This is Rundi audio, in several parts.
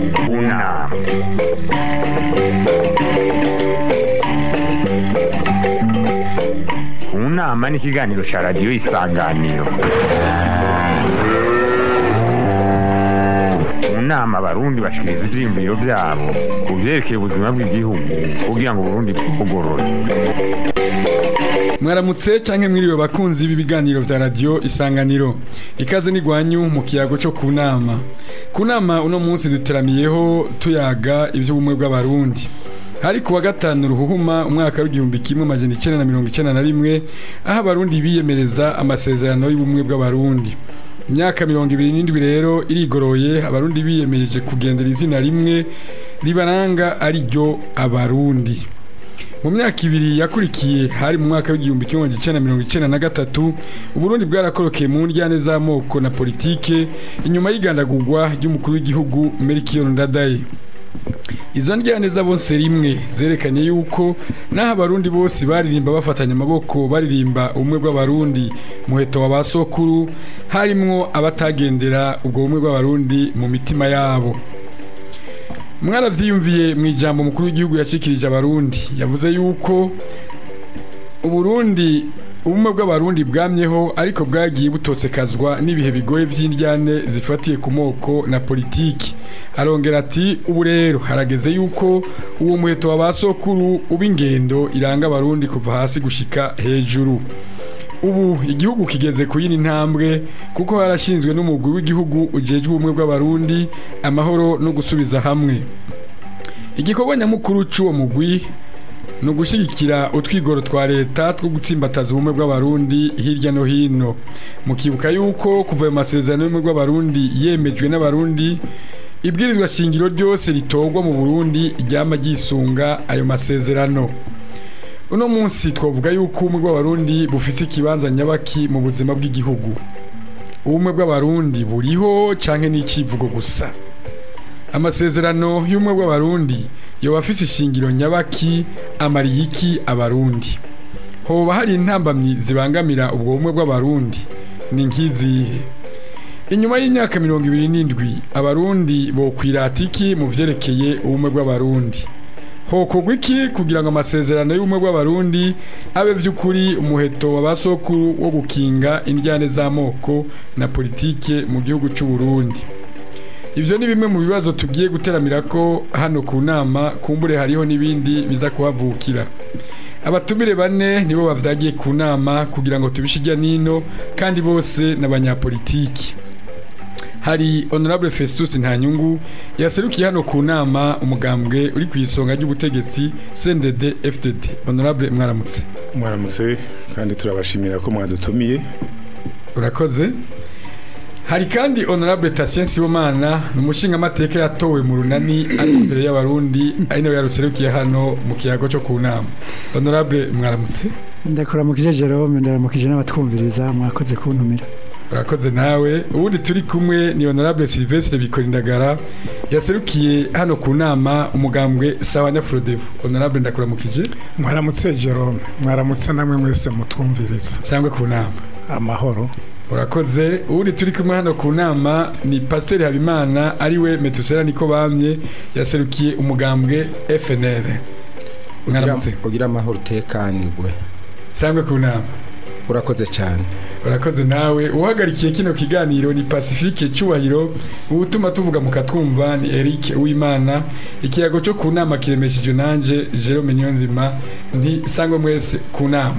kunama kunama ni ikiganiro cya radiyo isanganiro mu nama abarundi bashikiriza ivyiyumviro vyabo ku vyerekeye ubuzima bw'igihugu kugira ngo uburundi bwugorore mwaramutse canke mwiriwe bakunzi b'ibiganiro vya radio isanganiro ikaze n'igwanyu mu kiyago co ku nama ku nama uno munsi duteramiyeho tuyaga ivy'ubumwe bw'abarundi hari kuwa gatanu ruhuhuma umwaka w'igihumbi kimwe amajana icenda na mirongo icenda na rimwe aho abarundi biyemereza amasezerano y'ubumwe bw'abarundi imyaka mirongo ibiri n'indwi rero irigoroye abarundi biyemeje kugendera izina rimwe ribaranga ari ryo abarundi mu myaka ibiri yakurikiye hari mu mwaka w'igihumbi kimwe magana icenda na mirongo icenda na gatatu uburundi bwarakorokeye mu njyane z'amoko na politike inyuma y'igandagurwa ry'umukuru w'igihugu melchior ndadaye izo njyane z'abonse rimwe zerekanye yuko n'aho abarundi bose baririmba bafatanya amaboko baririmba ubumwe bw'abarundi muheto wa ba sokuru harimwo abatagendera ubwo bumwe bw'abarundi mu mitima yabo mwaravyiyumviye mu ijambo umukuru w'igihugu yashikirije abarundi yavuze yuko uburundi ubumwe bw'abarundi bwamyeho ariko bwagiye butosekazwa n'ibihe bigoye vy'indyane zifatiye ku moko na politiki arongera ati ubu rero harageze yuko uwo muheto wa ba sokuru uba ingendo iranga abarundi kuva hasi gushika hejuru ubu igihugu kigeze ku yindi ntambwe kuko harashinzwe n'umugwi w'igihugu ujejwe ubumwe bw'abarundi amahoro no gusubiza hamwe igikorwa nyamukuru c'uwo mugwi ni ugushyigikira utwigoro twa leta two gutsimbataza ubumwe bw'abarundi hirya no hino mukibuka yuko kuva ayo masezerano y'ubumwe bw'abarundi yemejwe n'abarundi ibwirizwa shingiro ryose ritorwa mu burundi ryama ryisunga ayo masezerano uno munsi twavuga yuko ubumwe bw'abarundi bufise ikibanza nyabaki mu buzima bw'igihugu ubumwe bw'abarundi buriho canke n'icivugo gusa amasezerano y'ubumwe bw'abarundi yoba afise ishingiro nyabaki amariye iki abarundi hoba hari intambamyi zibangamira ubwo bumwe bw'abarundi ni nk'izihe inyuma y'imyaka mirongo ibiri n'indwi abarundi bokwirata iki mu vyerekeye ubumwe bw'abarundi hokorwa iki kugira ngo amasezerano y'ubumwe bw'abarundi abe vy'ukuri umuheto wa basokuru wo gukinga indyane z'amoko na politike mu gihugu c'u Burundi ivyo ni bimwe mu bibazo tugiye guteramira ko hano ku nama kumbure hariho n'ibindi biza kuhavukira abatumire bane nibo bavyagiye ku nama kugira ngo tubishijya nino kandi bose n'abanyapolitiki hari honorable Festus Ntanyungu yaserukiye hano ku nama umugambwe uri ku isonga ry'ubutegetsi CNDD FDD honorable mwaramutse mwaramutse kandi turabashimira ko mwadutumiye urakoze hari kandi honorable Tatien Sibomana ni umushinga amateka yatowe mu runani ari imbere y'abarundi ari nawe yaruserukiye hano mu kiyago cyo ku nama honorable mwaramutse ndakuramukije Jerome ndaramukije n'abatwumviriza mwakoze kuntumira urakoze nawe ubundi turi kumwe ni honorable Sylvestre Bikorindagara yaserukiye hano ku nama umugambwe sawa Nyafrodevo honorable ndakuramukije mwaramutse Jerome mwaramutse namwe mwese mutwumviriza sangwe ku nama amahoro urakoze ubundi turi kumwe hano ku nama ni pasiteri habimana ariwe metusera niko bamye yaserukiye umugambwe FNL mwaramutse ugira amahoro utekanirwe sangwe ku nama urakoze cyane urakoze nawe uhagarikiye kino kiganiro ni pacifique cyubahiro ubutuma tuvuga mukatwumva ni Eric Uwimana ikiyago cyo ku nama kiremeshejwe nanje Jerome Nyonzima nti sangwe mwese ku nama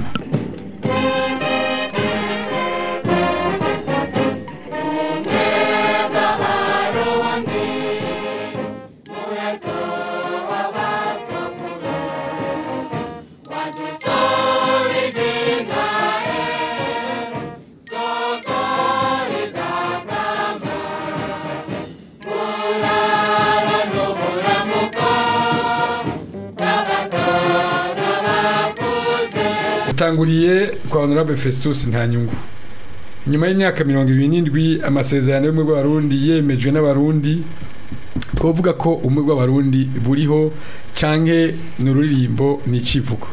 utanguriye kwa honorable Festus Ntanyungu inyuma y'imyaka mirongo ibiri n'indwi amasezerano y'ubumwe bw'abarundi yemejwe n'abarundi twavuga ko ubumwe bw'abarundi buriho canke ni ururirimbo ni icivugo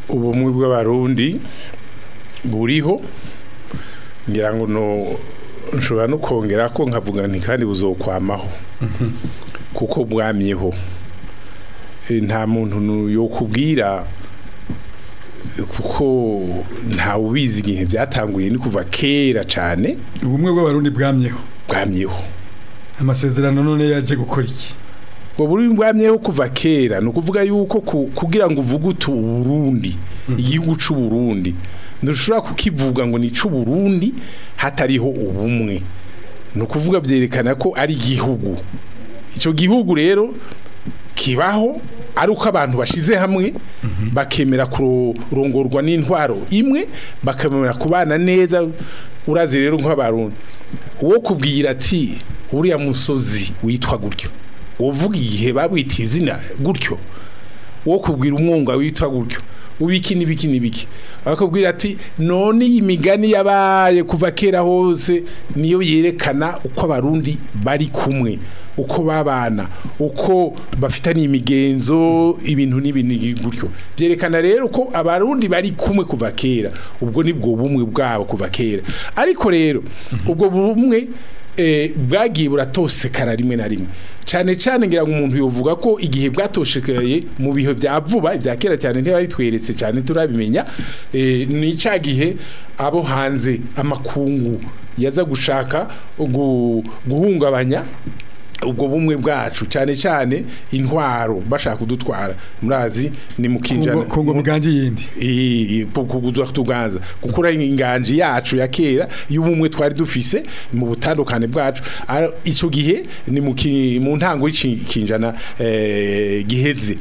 ubumwe bw'abarundi buriho ngira ngo no nshobora no kongera ko nkavuga nti kandi buzokwamaho kuko bwamyeho Eh, nta muntu nu- yokubwira eh, kuko nta ubizi igihe byatanguye ni kuva kera cyane ubumwe bw'abarundi bwamyeho bwamyeho amasezerano none yaje gukora iki ubwo buri bwamyeho kuva kera ni ukuvuga yuko ku- kugira ngo uvuge utu Burundi igihugu c'u Burundi ntushobora kukivuga ngo ni c'u Burundi hatariho ubumwe ni ukuvuga byerekana ko ari igihugu icyo gihugu rero kibaho ari uko abantu bashize hamwe bakemera kurongorwa n'intwaro imwe bakemera kubana neza urazi rero nk'abarundi uwo kubwira ati uriya musozi witwa gutyo uvuga igihe babwita izina gutyo wo kubwira umwunga witwa gutyo ubiki n'ibiki n'ibiki bakubwira ati none iyi migani yabaye kuva kera hose niyo yerekana uko abarundi bari kumwe uko babana uko bafitanye imigenzo ibintu n'ibintu gutyo byerekana rero ko abarundi bari kumwe kuva kera ubwo nibwo bumwe bwabo kuva kera ariko rero ubwo bumwe eh, bwagiye buratosekara rimwe na rimwe cyane cyane ngira ngo umuntu yovuga ko igihe bwatoshekaye mu bihe bya vuba ibya kera cyane ntibabitweretse cyane turabimenya eh, ni cya gihe abo hanze amakungu yaza gushaka gu- guhungabanya ubwo bumwe bwacu cyane cyane intwaro bashaka kudutwara murazi ni mukinjana Kongo- kongo muganje yindi kuguzwa tuganza gukura inganji yacu ya kera y'ubumwe twari dufise mu butandukane bwacu Ara- ico gihe ni mu ki- mu ntango y'ikinjana eh, giheze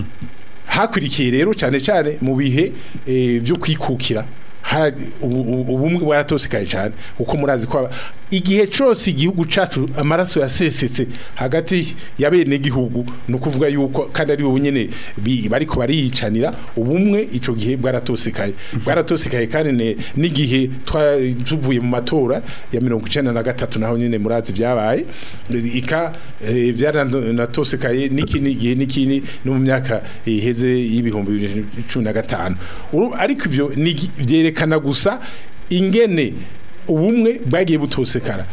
hakwirikiye rero cyane cyane mu bihe eh, byo kwikukira hari ubu- ubu- ubumwe bwaratosekaye cyane kuko murazi ko aba- igihe cyose igihugu cacu amaraso yasesetse hagati ya bene gihugu no kuvuga yuko kandi ari bo nyene bi- bariko bariyicanira ubumwe ico gihe bwaratosekaye bwaratosekaye kandi ne- n'igihe twa- tuvuye mu matora ya mirongo icenda na gatatu naho nyene murazi vyabaye ika eh, byaranatosekaye n'ikindi gihe n'ikindi no mu myaka iheze y'ibihumbi bibiri na cumi na gatanu Uru- ariko ivyo ni gi- vyerekana gusa ingene ubumwe bwagiye butosekara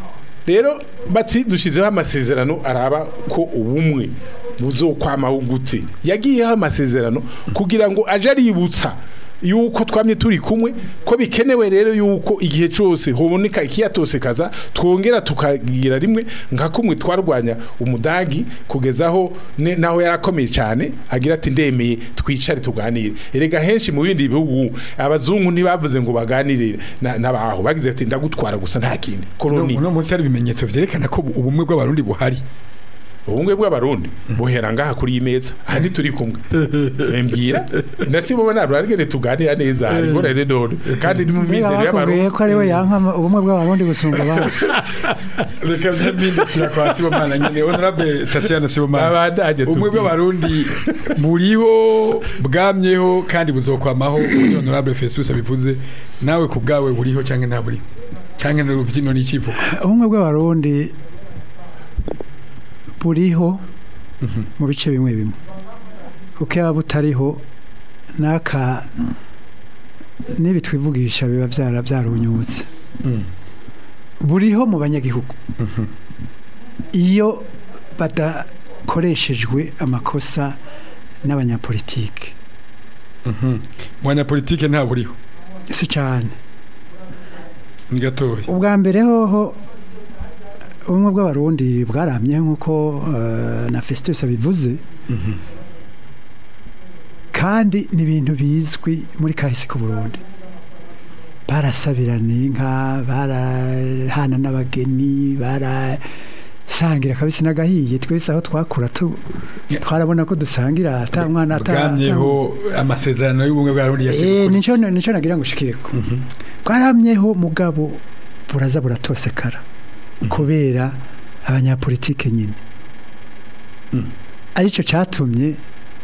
rero bati dushyizeho amasezerano araba ko ubumwe buzokwamaho gute yagiyeho amasezerano kugira ngo aje aributsa yuko twamye turi kumwe ko bikenewe rero yuko igihe cyose hoboneka ikiyatosekaza twongera tukagira rimwe nka kumwe twarwanya umudagi kugezaho ne- naho yarakomeye cyane agira ati ndemeye twicare tuganire erega henshi mu bindi bihugu abazungu ntibavuze ngo baganire na- n'abaho bagize ati ndagutwara gusa nta kindi koloni uno munsi hari ibimenyetso vyerekana ko ubu- ubumwe bw'abarundi buhari ubumwe bw'abarundi buhera ngaha kuri iyi meza aha turi kumwe mbwira nasibo ntabwo arigene tuganira neza ariko rero none kandi ni mu mbega mizero bakubwiye y'abarundi ko ari we yanka ubumwe bw'abarundi gusumba abandi reka byamindukira kwa sibomana nyene honorable tasiyana sibomana Abandanye ubumwe tubwire. bw'abarundi buriho bwamyeho kandi buzokwamaho uburyo honorable Festus abivuze nawe ku bwawe buriho cyangwa nta buriho cyangwa n'urubyino n'ikivugo ubumwe bw'abarundi buriho mu bice bimwe bimwe kuko yaba butariho n'aka n'ibi twivugisha biba byara byarunyutse buriho mu banyagihugu iyo badakoreshejwe amakosa n'abanyapolitike mu banyapolitike nta buriho si cyane ni gatoya ubwa mbere hoho ubumwe bw'abarundi bwaramye nk'uko eh, na festus abivuze kandi ni ibintu bizwi muri kahise ku burundi barasabirana inka barahana n'abageni barasangira kabisi n'agahiye twese aho twakura tu- twarabona ko dusangira ata mwana ata bwamyeho amasezerano y'ubumwe bw'abarundi Eh, yateguwe nico nico nagira ngo ushikireko bwaramyeho mugabo buraza buratosekara kubera abanyapolitike nyine aricyo cyatumye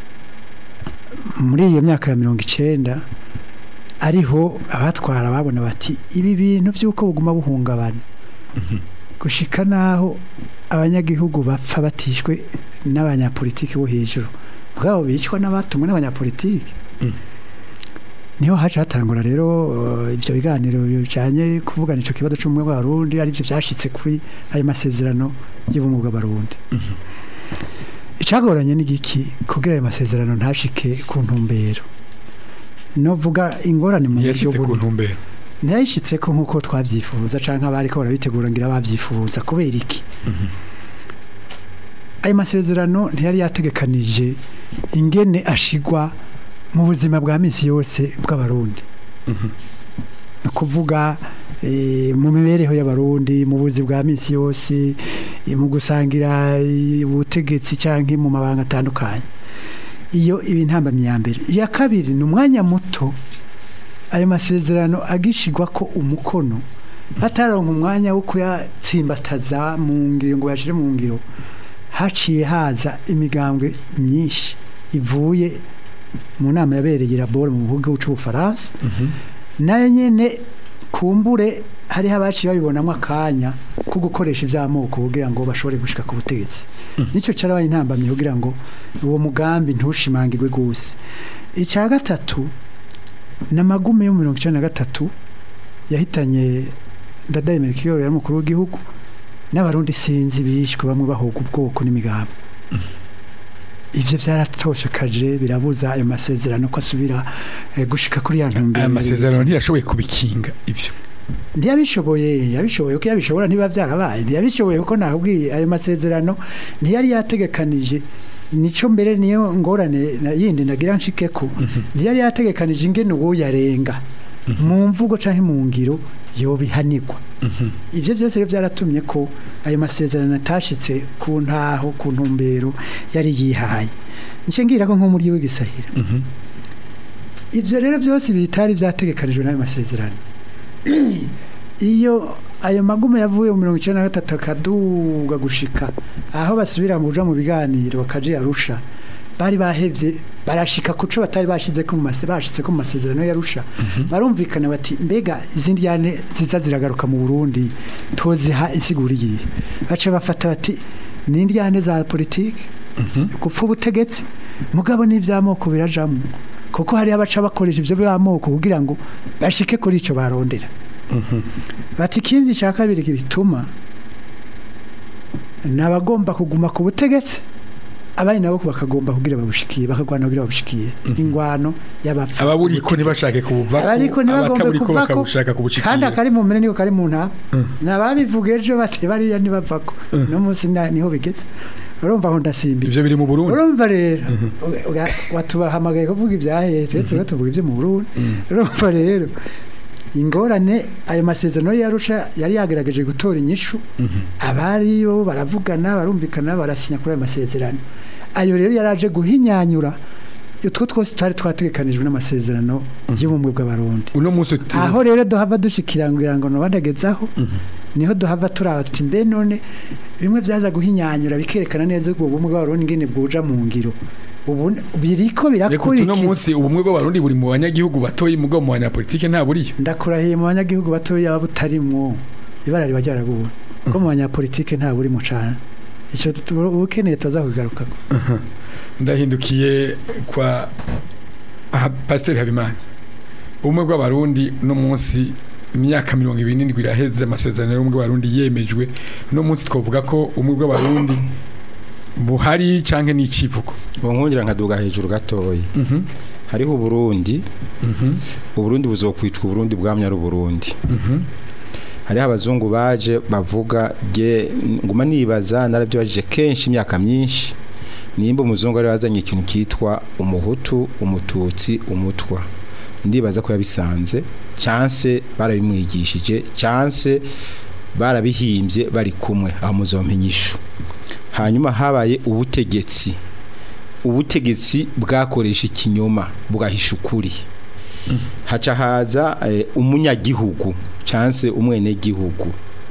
muri iyo myaka ya mirongo icenda ariho abatwara babona bati ibi bintu by'uko buguma buhungabana gushika n'aho abanyagihugu bapfa batishwe n'abanyapolitiki bo hejuru ubwabo bicwa n'abatumwe n'abanyapolitiki niho haje hatangura rero eh, ibyo biganiro bijanye kuvugana ico kibazo c'ubumwe bw'abarundi ari byo byashitse kuri ayo masezerano y'ubumwe bw'abarundi icagoranye n'igiki kugira ayo masezerano ntashike ku ntumbero novuga ingorane mu buryo yashyize ku buri ntumbero ntiyayishitse ko nk'uko twabyifuza cyangwa abari ko barabitegura ngira babyifuza kubera iki ayo masezerano ntiyari yategekanije ingene ashigwa mu buzima bwa minsi yose bw'abarundi ni ukuvuga eh, mu mibereho y'abarundi mu buzi bwa minsi yose eh, mu gusangira eh, ubutegetsi cyangwa mu mabanga atandukanye iyo ibi ntambamyi ya mbere iya kabiri ni umwanya muto ayo masezerano agishigwa ko umukono bataronka umwanya wo kuyatsimbataza mu ngiro ngo yashire mu ngiro haciye haza imigambwe myinshi ivuye mu nama yabereye i Labore mu gihugu cy'ubufaransa nayo nyene kumbure hariho abaciye babibonamo akanya ko gukoresha iby'amoko kugira ngo bashobore gushika ku butegetsi nicyo cyarabaye intambamyi kugira ngo uwo mugambi ntushimangirwe gose icya gatatu ni amagume yo mirongo icyenda na gatatu yahitanye ndadaye merikiyoro yari umukuru w'igihugu n'abarundi sinzi bishwe bamwe bahoga ubwoko n'imigambi ibyo byaratoshekaje birabuza ayo masezerano ko asubira eh, gushika kuri ya ntumbero aya masezerano ntiyashoboye kubikinga ibyo ntiyabishoboye yabishoboye kuko yabishobora ntibiba byarabaye ntiyabishoboye kuko nakubwiye ayo masezerano ntiyari yategekanije nico mbere niyo ngorane na- yindi nagira nshike ko ntiyari yategekanije ingene uwo yarenga mu mvugo canke mu ngiro yobihanirwa ibyo byose rero byaratumye ko ayo masezerano atashitse ku ntaho ku ntumbero yari yihaye nce ngira ko nko muri w'igisahira ibyo rero byose bitari byategekanijwe n'ayo masezerano iyo ayo magume yavuye mu mirongo icyenda na gatatu akaduga gushika aho basubira mu buja mu biganiro bakaja arusha bari bahevye barashika kuco batari bashize ko mu mase bashitse ko mu masezerano yarusha barumvikana bati mbega izindi yane ziza ziragaruka mu Burundi toziha insiguri yihe baca bafata bati ni indyane za politike gupfa ubutegetsi mugabo n'ivy'amoko birajamwo kuko hari abaca bakoresha ivyo by'amoko kugira ngo bashike kuri ico barondera bati ikindi cya kabiri bituma ni abagomba kuguma ku butegetsi abandi nabo bakagomba kugira babushikiye bakagwana kugira babushikiye ingwano y'abapfa ababuriko ntibashake kubuvako abariko ntibagombe abataburiko kuvako bakabushaka kandi kubushikira akari mu mpene niko kari mu ntama nababivuga ejo bati bariya ntibavako no munsi na- niho bigeze urumva aho ndasimbira ivyo biri mu Burundi urumva rero uga- watubahamagaye kuvuga ibyahetse turiho tuvuga ibyo mu Burundi urumva rero ingorane ayo masezerano yarusha yari yagerageje gutora inyishu abari bo baravugana barumvikana barasinya kuri ayo masezerano ayo rero yaraje guhinyanyura utwo twose twari twategekanijwe n'amasezerano y'ubumwe bw'abarundi uno munsi uti- aho rero duhava dushikirangira ngo nobandagazaho niho duhava turaba tuti mbe none bimwe byaza guhinyanyura bikerekana neza ko ubumwe bw'abarundi ngene bwuja mu ngiro ubu biriko Reka uti uno birakurikiza munsi ubumwe bw'abarundi buri mu banyagihugu batoyi mugabo mu banyapolitike nta buriyo ndakurahiye mu banyagihugu batoya baba butarimwo ibara riba ryaraguwe ko mu banyapolitike nta burimo cane icyo tu- ukeneye tuza kugarukako ndahindukiye kwa aha, pasiteri habimana ubumwe bw'abarundi uno munsi imyaka mirongo ibiri n'indwi iraheze amasezerano y'ubumwe bw'abarundi yemejwe uno munsi twavuga ko ubumwe bw'abarundi buhari canke n'icivugo nkongera nkaduga hejuru gatoya hariho uburundi uburundi buzokwitwa uburundi bwamye ari uburundi hariho abazungu baje bavuga ge nguma nibaza narabyibajije kenshi imyaka myinshi nimba umuzungu ari wazanye ikintu kitwa umuhutu umututsi umutwa ndibaza ko yabisanze chance barabimwigishije chance barabihimbye bari kumwe aho muzompa inyishu hanyuma habaye ubutegetsi ubutegetsi bwakoresha ikinyoma bwahisha ukuri haca haza eh, umunyagihugu chance umwenegihugu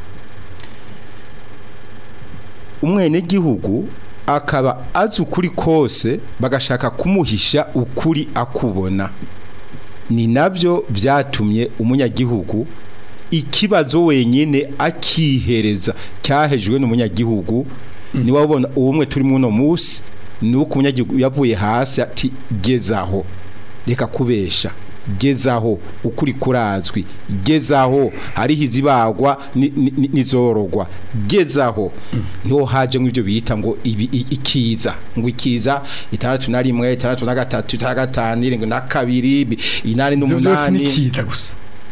umwenegihugu akaba azi ukuri kose bagashaka kumuhisha ukuri akubona ni nabyo byatumye umunyagihugu ikibazo wenyine akihereza cyahejwe n'umunyagihugu niwe ubona ubumwe turi muno munsi ni uko umunyagihugu yavuye hasi ati gezaho reka kubesha gezaho ukuri kurazwi gezaho hariho izibagwa ni- ni- ni- n'izorogwa gezaho niho haje nk'ibyo bita ngo ibi- i- ikiza ngo ikiza itandatu na rimwe itandatu na gatatu itandatu na gatanu irindwi na kabiri bi- inani ibyo byose ni n'umunani kiza gusa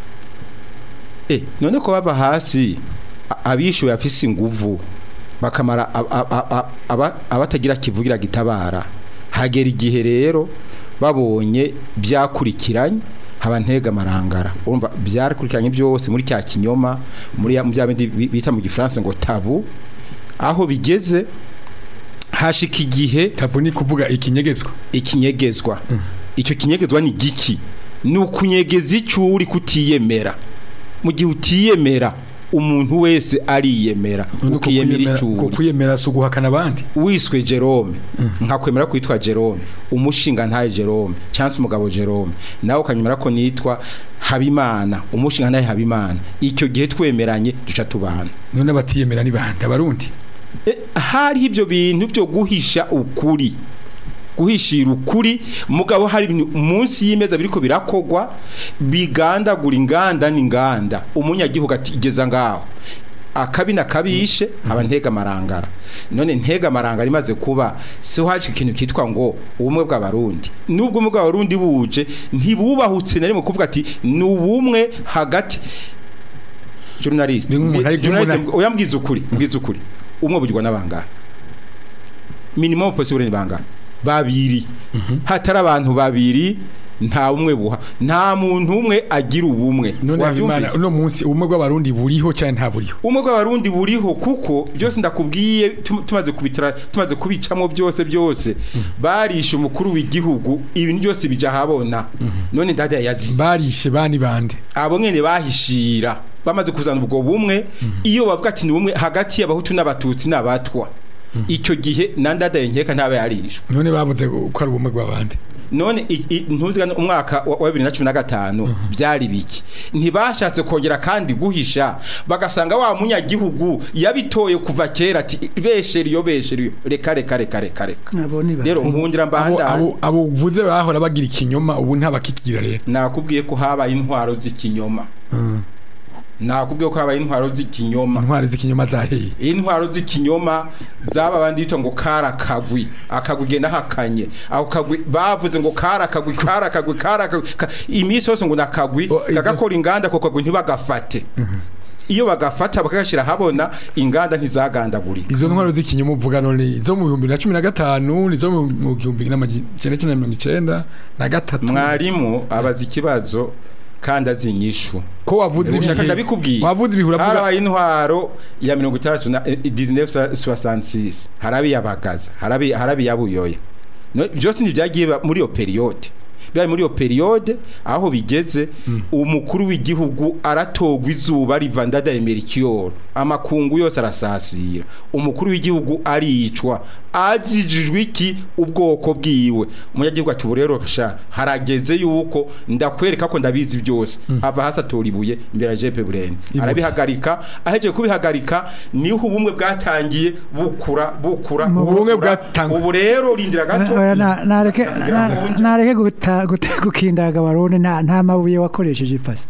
Eh, none ko bava hasi a- abishuye afise inguvu bakamara ab- ab- ab- aba- abatagira kivugira gitabara hagera igihe rero babonye byakurikiranye haba ntega marangara urumva byarakurikiranye byose muri cya kinyoma muri ya- mu bya bindi bi- bita mu gifaransa ngo tabu aho bigeze hashika igihe tabu ni kuvuga ikinyegezwa ikinyegezwa icyo kinyegezwa ni giki ni ukunyegeza icyo uri kutiyemera mu gihe utiyemera umuntu wese ariyemera None uko ukiyemera kwiyemera- icyo uko uri kwiyemera si uguhakana abandi wiswe Jerome nkakwemera kwitwa Jerome umushinga ntaye Jerome chance umugabo Jerome nawe ukanyemera ko nitwa Habimana umushinga ntaye Habimana icyo gihe twemeranye duca tubana none abatiyemera ni bande abarundi E, hariho ibyo bintu byo guhisha ukuri guhishira ukuri mugabo hari ibintu munsi y'imeza biriko birakogwa bigandagura inganda n'inganda umunyagihugu atigeza ngaho akabi nakabishe aba ntega marangara none ntega marangara imaze kuba so haje ikintu kitwa ngo ubumwe bw'abarundi nubwo ubumwe bw'abarundi buje ntibubahutse na rimwe kuvuga ati ni ubumwe hagati journalist Ni nk'umuntu ari journalist kumuna- oya mbwiza ukuri mbwiza ukuri umwe bugirwa n'abangara minimum possible ni bangara babiri hatari abantu babiri nta bumwe buha nta muntu umwe agira ubumwe none habimana Wabyumvise? uno munsi ubumwe bw'abarundi buriho cyane nta buriho ubumwe bw'abarundi buriho kuko byose ndakubwiye tum- tumaze kubitara tumaze kubicamo byose byose barishe umukuru w'igihugu ibintu byose bija habona none ndajya yazize barishe bani bande abo nyene bahishira bamaze kuzana ubwo bumwe iyo bavuga ati ni bumwe hagati y'abahutu n'abatutsi n'abatwa icyo gihe nandadaye nkeka ntaba yarishwe none bavuze ko ari ubumwe bw'abandi none i- i- ntuzigana umwaka wa wa 2015 byari biki ntibashatse kongera kandi guhisha bagasanga wa munyagihugu yabitoye kuva kera ati besheriyo besheriyo reka reka reka reka reka Abo ni ba- rero nkundira abo mbanda abo abo uvuze bahora bagira ikinyoma ubu ntabakikigira rero nakubwiye ko habaye intwaro z'ikinyoma nakubwiye ko habaye intwaro z'ikinyoma intwari z'ikinyoma zaheye intwaro z'ikinyoma zaba bandi bita ngo karakagwi akagwi genda hakanye ako kagwi bavuze ngo karakagwi karakagwi karakagwi ka- iminsi yose ngo nakagwi O, izo- kagakora inganda ko kagwi ntibagafate iyo bagafata bakagashira habona inganda ntizagandagurika izo ntwaro z'ikinyoma uvuga none izo mu bihumbi na cumi na gatanu nizo mu mu gihumbi n'amajana icyenda na mirongo icenda na gatatu mwarimu abaza ikibazo kandi azi inyishu ko wavuze ushaka ibihe ndabikubwiye wavuze ibihe uravuga harabaye intwaro ya mirongo itandatu na eh, 1966 harabi yabagaza harabi harabi yabuyoya No, byose ntibyagiye ba- muri iyo periode bya muri iyo periode aho bigeze umukuru w'igihugu aratogwa izuba riva ndadaye Melchior amakungu yose arasasira umukuru w'igihugu aricwa azijijwe iki ubwoko bwiwe umunyagihugu ati ubu rero sha harageze yuko ndakwereka ko ndabizi byose ava hasi atora ibuye imbere ya Jepe Burene arabihagarika ahejeje kubihagarika niho ubumwe bwatangiye bukura bukura Mu bumwe bukura. bwatangwa. ubu rero rindira gato Oya, na- nareke na- nareke guta- guta- gukindaga abarundi nta nta mabuye wakoresheje ipasi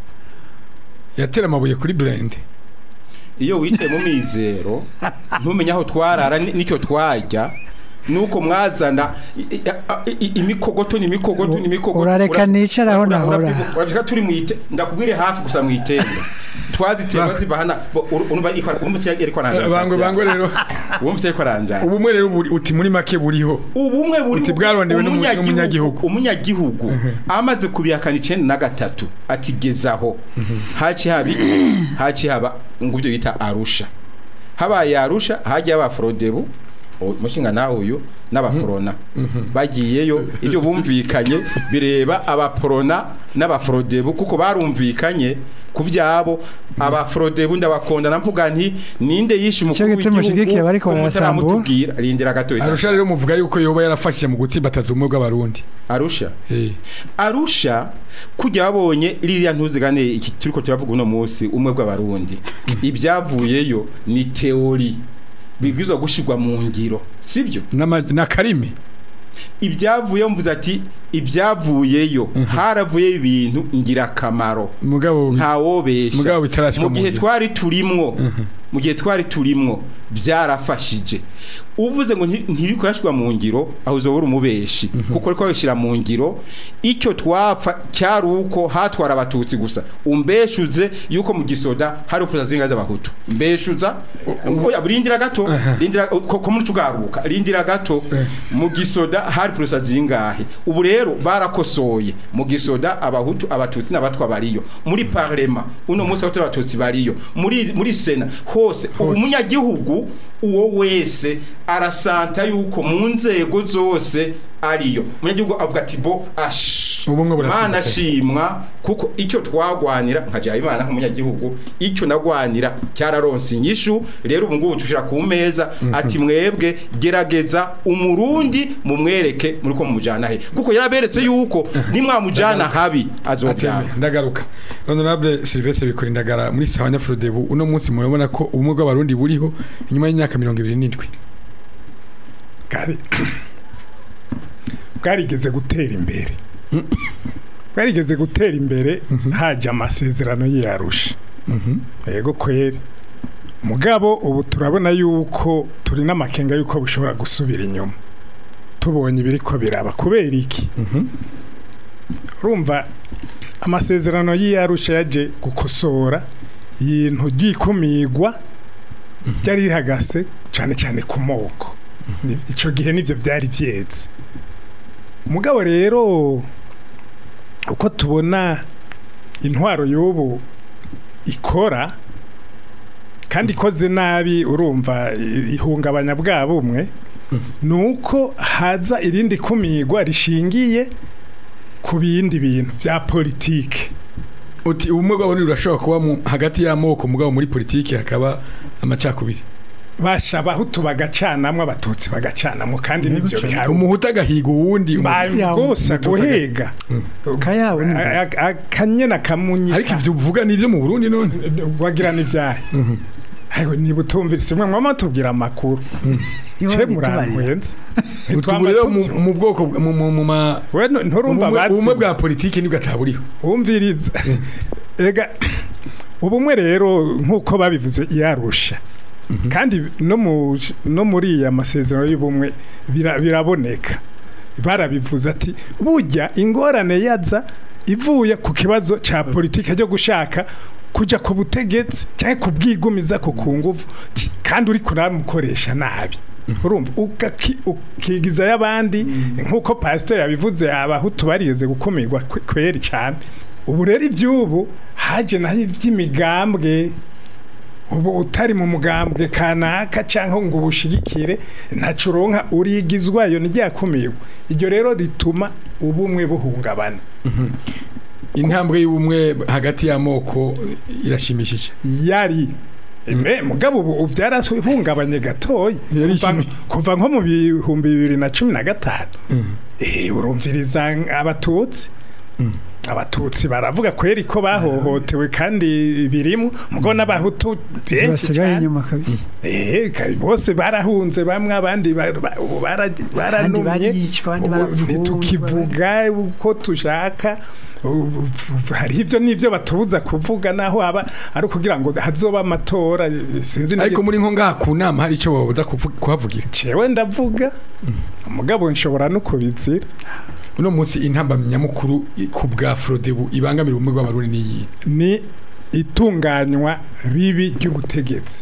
yatera amabuye kuri blend iyo wicaye mu mizero ntumenye aho twarara ni- n'icyo twarya nuko mwazana i- i- i- imikogoto ni imikogoto ni imikogoto Urareka Ura- nicare aho ura- nahora. urabyibuka- urabyibuka turi mu ite ndakubwire hafi gusa mu itenda twazitema ziva hana bo- ur- urumva ikora umuse yariko aranja bangwe bangwe rero umuse yariko aranja ubumwe rero buri- uti muri make buriho ubumwe buri Uti bwarondewe n'umu- n'umunyagihugu. umunyagihugu amaze kubihakana icenda na gatatu ati gezaho haci haba iki? haci haba ngo ibyo bita arusha habaye arusha hagiye abafrodebu umushinga nawe uyu n'abaforona bagiyeyo ibyo bumvikanye bireba abaforona n'abafrodebu kuko barumvikanye ku byabo abafrodebu ndabakonda namvuga nti ninde yishe umukuru Ico gituma mushigikiye bariko ko barasambura? mutaramutubwira rindira gato arusha rero muvuga yuko yoba yarafashije mu gutsimbataza ubumwe bw'abarundi arusha Eh, arusha kujya babonye ririya ntuzigane iki turiko turavuga uno munsi umwe bw'abarundi ibyavuyeyo ni teori bibwizwa gushirwa mu ngiro sibyo n'ama- na karimi ibyavuyeyo mvuze ati ibyavuyeyo haravuyeyo ibintu ingirakamaro mugabo ntawobesha Mugabo bitarashika mu mu gihe ngiro. twari turimwo mu gihe twari turimwo byarafashije uvuze ngo nti- ntirikorashwa mu ngiro aho uzobura umubeshi kuko ariko babishira mu ngiro icyo twapfa cyari uko hatwara abatutsi gusa umbeshuze yuko mu gisoda hari ufuza zinga z'abahutu mbeshuza oya rindira gato rindira ko ko muri tugaruka rindira gato mu gisoda hari purusa zingahe ubu rero barakosoye mu gisoda abahutu abatutsi n'abatwa bariyo muri parlema uno munsi abatutsi abatutsi bariyo muri muri sena hose ubu umunyagihugu uwo wese arasanta yuko mu nzego zose ariyo umunyagihugu avuga ati bo ash Ubumwe buratsinda mana cyane. shimwa kuko icyo twagwanira nkajya imana nk'umunyagihugu icyo nagwanira cyararonse inyishu rero ubu ngubu tushira ku meza ati mwebwe gerageza umurundi mumwereke muri ko mumujana he kuko yaraberetse yuko nimwamujana habi azobyara Ateme, ndagaruka honorable Sylvestre bikora indagara muri sawa nyafurodebu uno munsi murabona ko ubumwe bw'abarundi buriho inyuma y'imyaka mirongo ibiri n'indwi bwari bwarigeze gutera imbere bwarigeze gutera imbere hajya amasezerano y'iyarusha yego kweri mugabo ubu turabona yuko turi n'amakenga yuko bushobora gusubira inyuma tubonye ibiri ko biraba kubera iki urumva amasezerano y'iyarusha yaje gukosora ibintu by'ikumigwa ryari rihagaze cyane cyane ku moko Ni- ico gihe nivyo vyari vyeze mugabo rero uko tubona intwaro y'ubu ikora kandi ikoze nabi urumva i- ihungabanya bwa bumwe ni uko haza irindi kumigwa rishingiye ku bindi bintu bya politike uti ubumwe bw'abarundi burashobora kuba mu- hagati y'amoko mugabo muri politiki hakaba amacakubiri basha abahutu bagacanamwo abatutsi bagacanamwo kandi nivyo bihari umuhutu agahiga uwundi Ba- Ya, rwose guhiga kayawe ni A- a- akanyena kamunyika ariko ivyo uvuga nivyo mu Burundi none wagira n'ivyahe ariko niba utumvise mwe mwama tubwira amakuru ce murankweza utubu rero mu- mu bwoko bwa- mu mu- mu ma we nu- nturumva ubumwe ubumwe bazi bwa politiki nibwo ataburiho wumviriza ega ubumwe rero nk'uko babivuze yarusha kandi no mu no muri iya masezerano y'ubumwe bira- biraboneka barabivuze ati burya ingorane yaza ivuye ku kibazo ca politike cyo gushaka kuja ku butegetsi cyangwa kubwigumiza ku ku nguvu c- kandi uri kuramukoresha nabi urumva ugaki- ukigiza y'abandi nk'uko pasiteri yabivuze abahutu barigeze gukumirwa kwe- kweri cyane ubu rero iby'ubu haje naho iby'imigambwe ubu utari mu mugambwe kanaka cyangwa ngo ubushigikire ntaco uronka urigizwayo niryakumirwa iryo rero rituma ubumwe buhungabana intambwe y'ubumwe hagati y'amoko irashimishije yari Eme, mugabo ubu byarahungabanye gatoya Yari Kuva- ishimi- kuva nko mu bihumbi bibiri na cumi na gatanu Eh, urumviriza abatutsi abatutsi baravuga kweri ko bahohotewe kandi birimo mugo n'abahutu benshi basigaye cyane inyuma kabisa Eh, ka- bose barahunze bamwe abandi ba- ba- ubu bara- baranumye baricwa, abandi Ubu barapfungwa, ntitukivuga uko tushaka Ubu- ubu- hariho ivyo n'ivyo batubuza kuvuga naho aba ari ukugira ngo hazoba amatora sinzi ariko n'igituma. muri nko ngaha ku nama hari icyo babuza kuvu- kuhavugira jewe ndavuga umugabo nshobora no kubizira uno munsi intambamyi nyamukuru i- ku bwa frodebu ibangamira ubumwe bw'abarundi n'iyi ni itunganywa ribi ry'ubutegetsi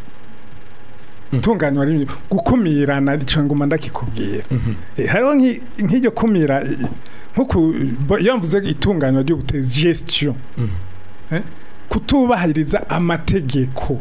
itunganywa ribi gukumirana icyo nguma ndakikubwira Eh, hariho nk'i- nk'iryo kumira eh, nkuko bo- iyo mvuze itunganywa ry'ubutegetsi gestion Eh, kutubahiriza amategeko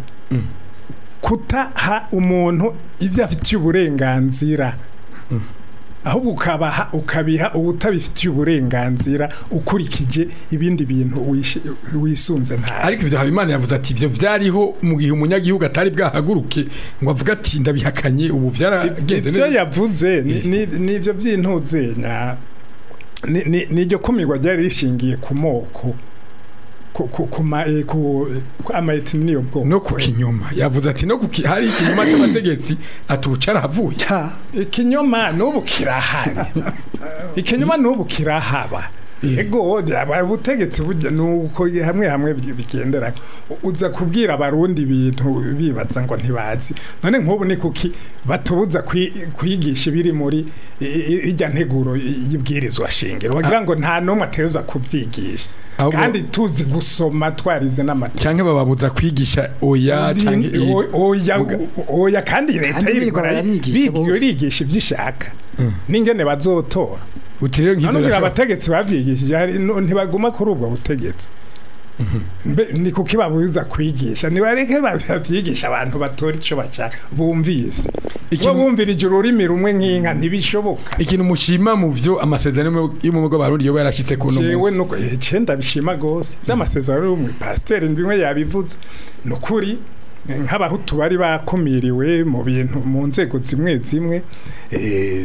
kutaha umuntu ibyo afitiye uburenganzira ahubwo ukabaha ukabiha ubutabifitiye uburenganzira ukurikije ibindi bintu wishi- wisunze nta ariko ibyo habimana yavuze ati ibyo byariho mu gihe umunyagihugu atari bwahaguruke ngo avuge ati ndabihakanye ubu byaragenze ibyo neza yavuze ni- ni- ni ibyo by'intuzenya ni- ni- ni iryo kumirwa ryari rishingiye ku moko ku ku ku ma eh, ku ku amayetini niyo bwoko no ku kinyoma yavuze ati no ku ki- hari ikinyoma cy'abategetsi atucara havuye ta ikinyoma n'ubu kirahari ikinyoma n'ubu kirahaba ego aba- ubutegetsi burya nuko hamwe hamwe bi- bigendera uza kubwira abarundi ibintu bibaza ngo ntibazi none nk'ubu ni kuki batubuza kwi- kwigisha ibiri muri i- i- irya nteguro y'ibwirizwa shingiro bagira ngo nta n'umwe ategerezwa kubyigisha Ahubwo- kandi tuzi gusoma twarize n'amategeko cyangwa bababuza kwigisha oya cyangwa iyi. O- oya oya kandi leta Kandi yirwa birirwa barigisha bose. irigisha ibyo ishaka n'ingene bazotora uti rero nk'ibyo none birashobora- abategetsi babyigishije hari- no- ntibaguma kuri ubwo butegetsi Mbe- ni kuki babuza kwigisha nibareke babyigisha abantu batora icyo bashaka bumvise Ikintu- bo bumvirije ururimi rumwe nk'inka ntibishoboka ikintu mushima mu byo amasezerano y'ubumwe bw'abarundi yoba yarashyitse ku uno jewe munsi nuko icenda bishima gose by'amasezerano y'ubumwe pasiteri bimwe yabivuze ni ukuri nk'abahutu bari bakumiriwe mu bintu mu nzego zimwe zimwe eh,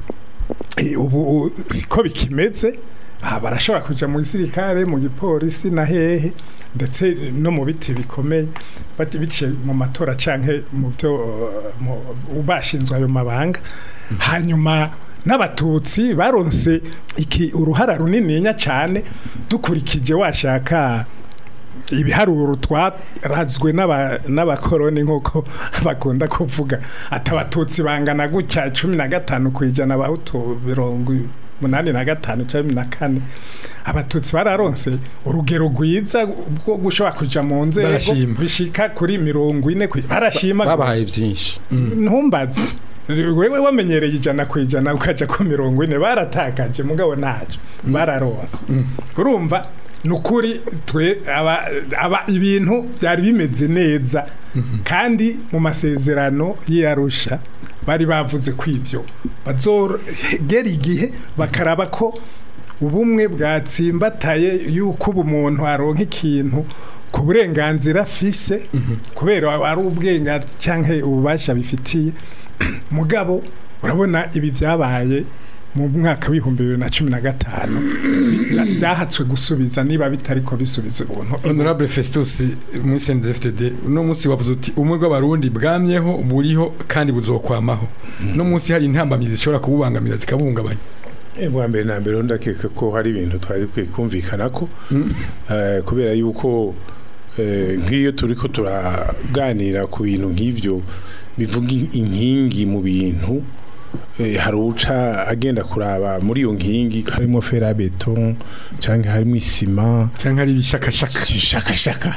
eh, ubu u- siko bikimeze aha barashobora kuja mu gisirikare mu gipolisi na hehe ndetse no mu biti bikomeye bati biciye mu matora canke mu byo uh, mu- bashinzwe ayo mabanga hanyuma n'abatutsi baronse iki uruhara runininya cyane dukurikije washaka ibiharuro twarazwe n'aba- n'abakoroni nk'uko bakunda kuvuga ati abatutsi bangana gutya cumi na gatanu ku ijana abahutu mirongo umunani na gatanu cumi na kane abatutsi bararonse urugero rwiza rwo gushobora kuja mu nzego Barashima. bishika kuri mirongo ine ku- barashima babahaye byinshi ntumbaze wewe wamenyereye ijana ku ijana ukaja ku mirongo ine baratakaje mugabo ntacyo bararonse urumva ni ukuri twe aba, aba ibintu byari bimeze neza kandi mu masezerano y'iyarusha bari bavuze ko ivyo bazogera igihe bakaraba ko ubumwe bwatsimbataye yuko ubu umuntu aronka ikintu ku burenganzira afise kubera ari ubwenga cyangwa ububasha bifitiye mugabo urabona ibi byabaye mu mwaka w'ibihumbi bibiri na cumi na gatanu bya- byahatswe gusubiza niba bitari ko bisubiza ubuntu honorable festus muri cndfdd uno munsi wavuze uti ubumwe bw'abarundi bwamyeho buriho kandi buzokwamaho uno munsi hari intambamyi zishobora kububangamira zikabuhungabanya Eh, bwa mbere na mbere ndakeka ko hari ibintu twari dukwiye kumvikana ko eh, kubera yuko eh, nk'iyo turi ko turaganira ku bintu nk'ibyo bivuga in- inkingi mu bintu eh, hari uca agenda kuraba muri iyo nkingi harimo ferabeton cyangwa harimo isima cyangwa ari ibishakashaka shakashaka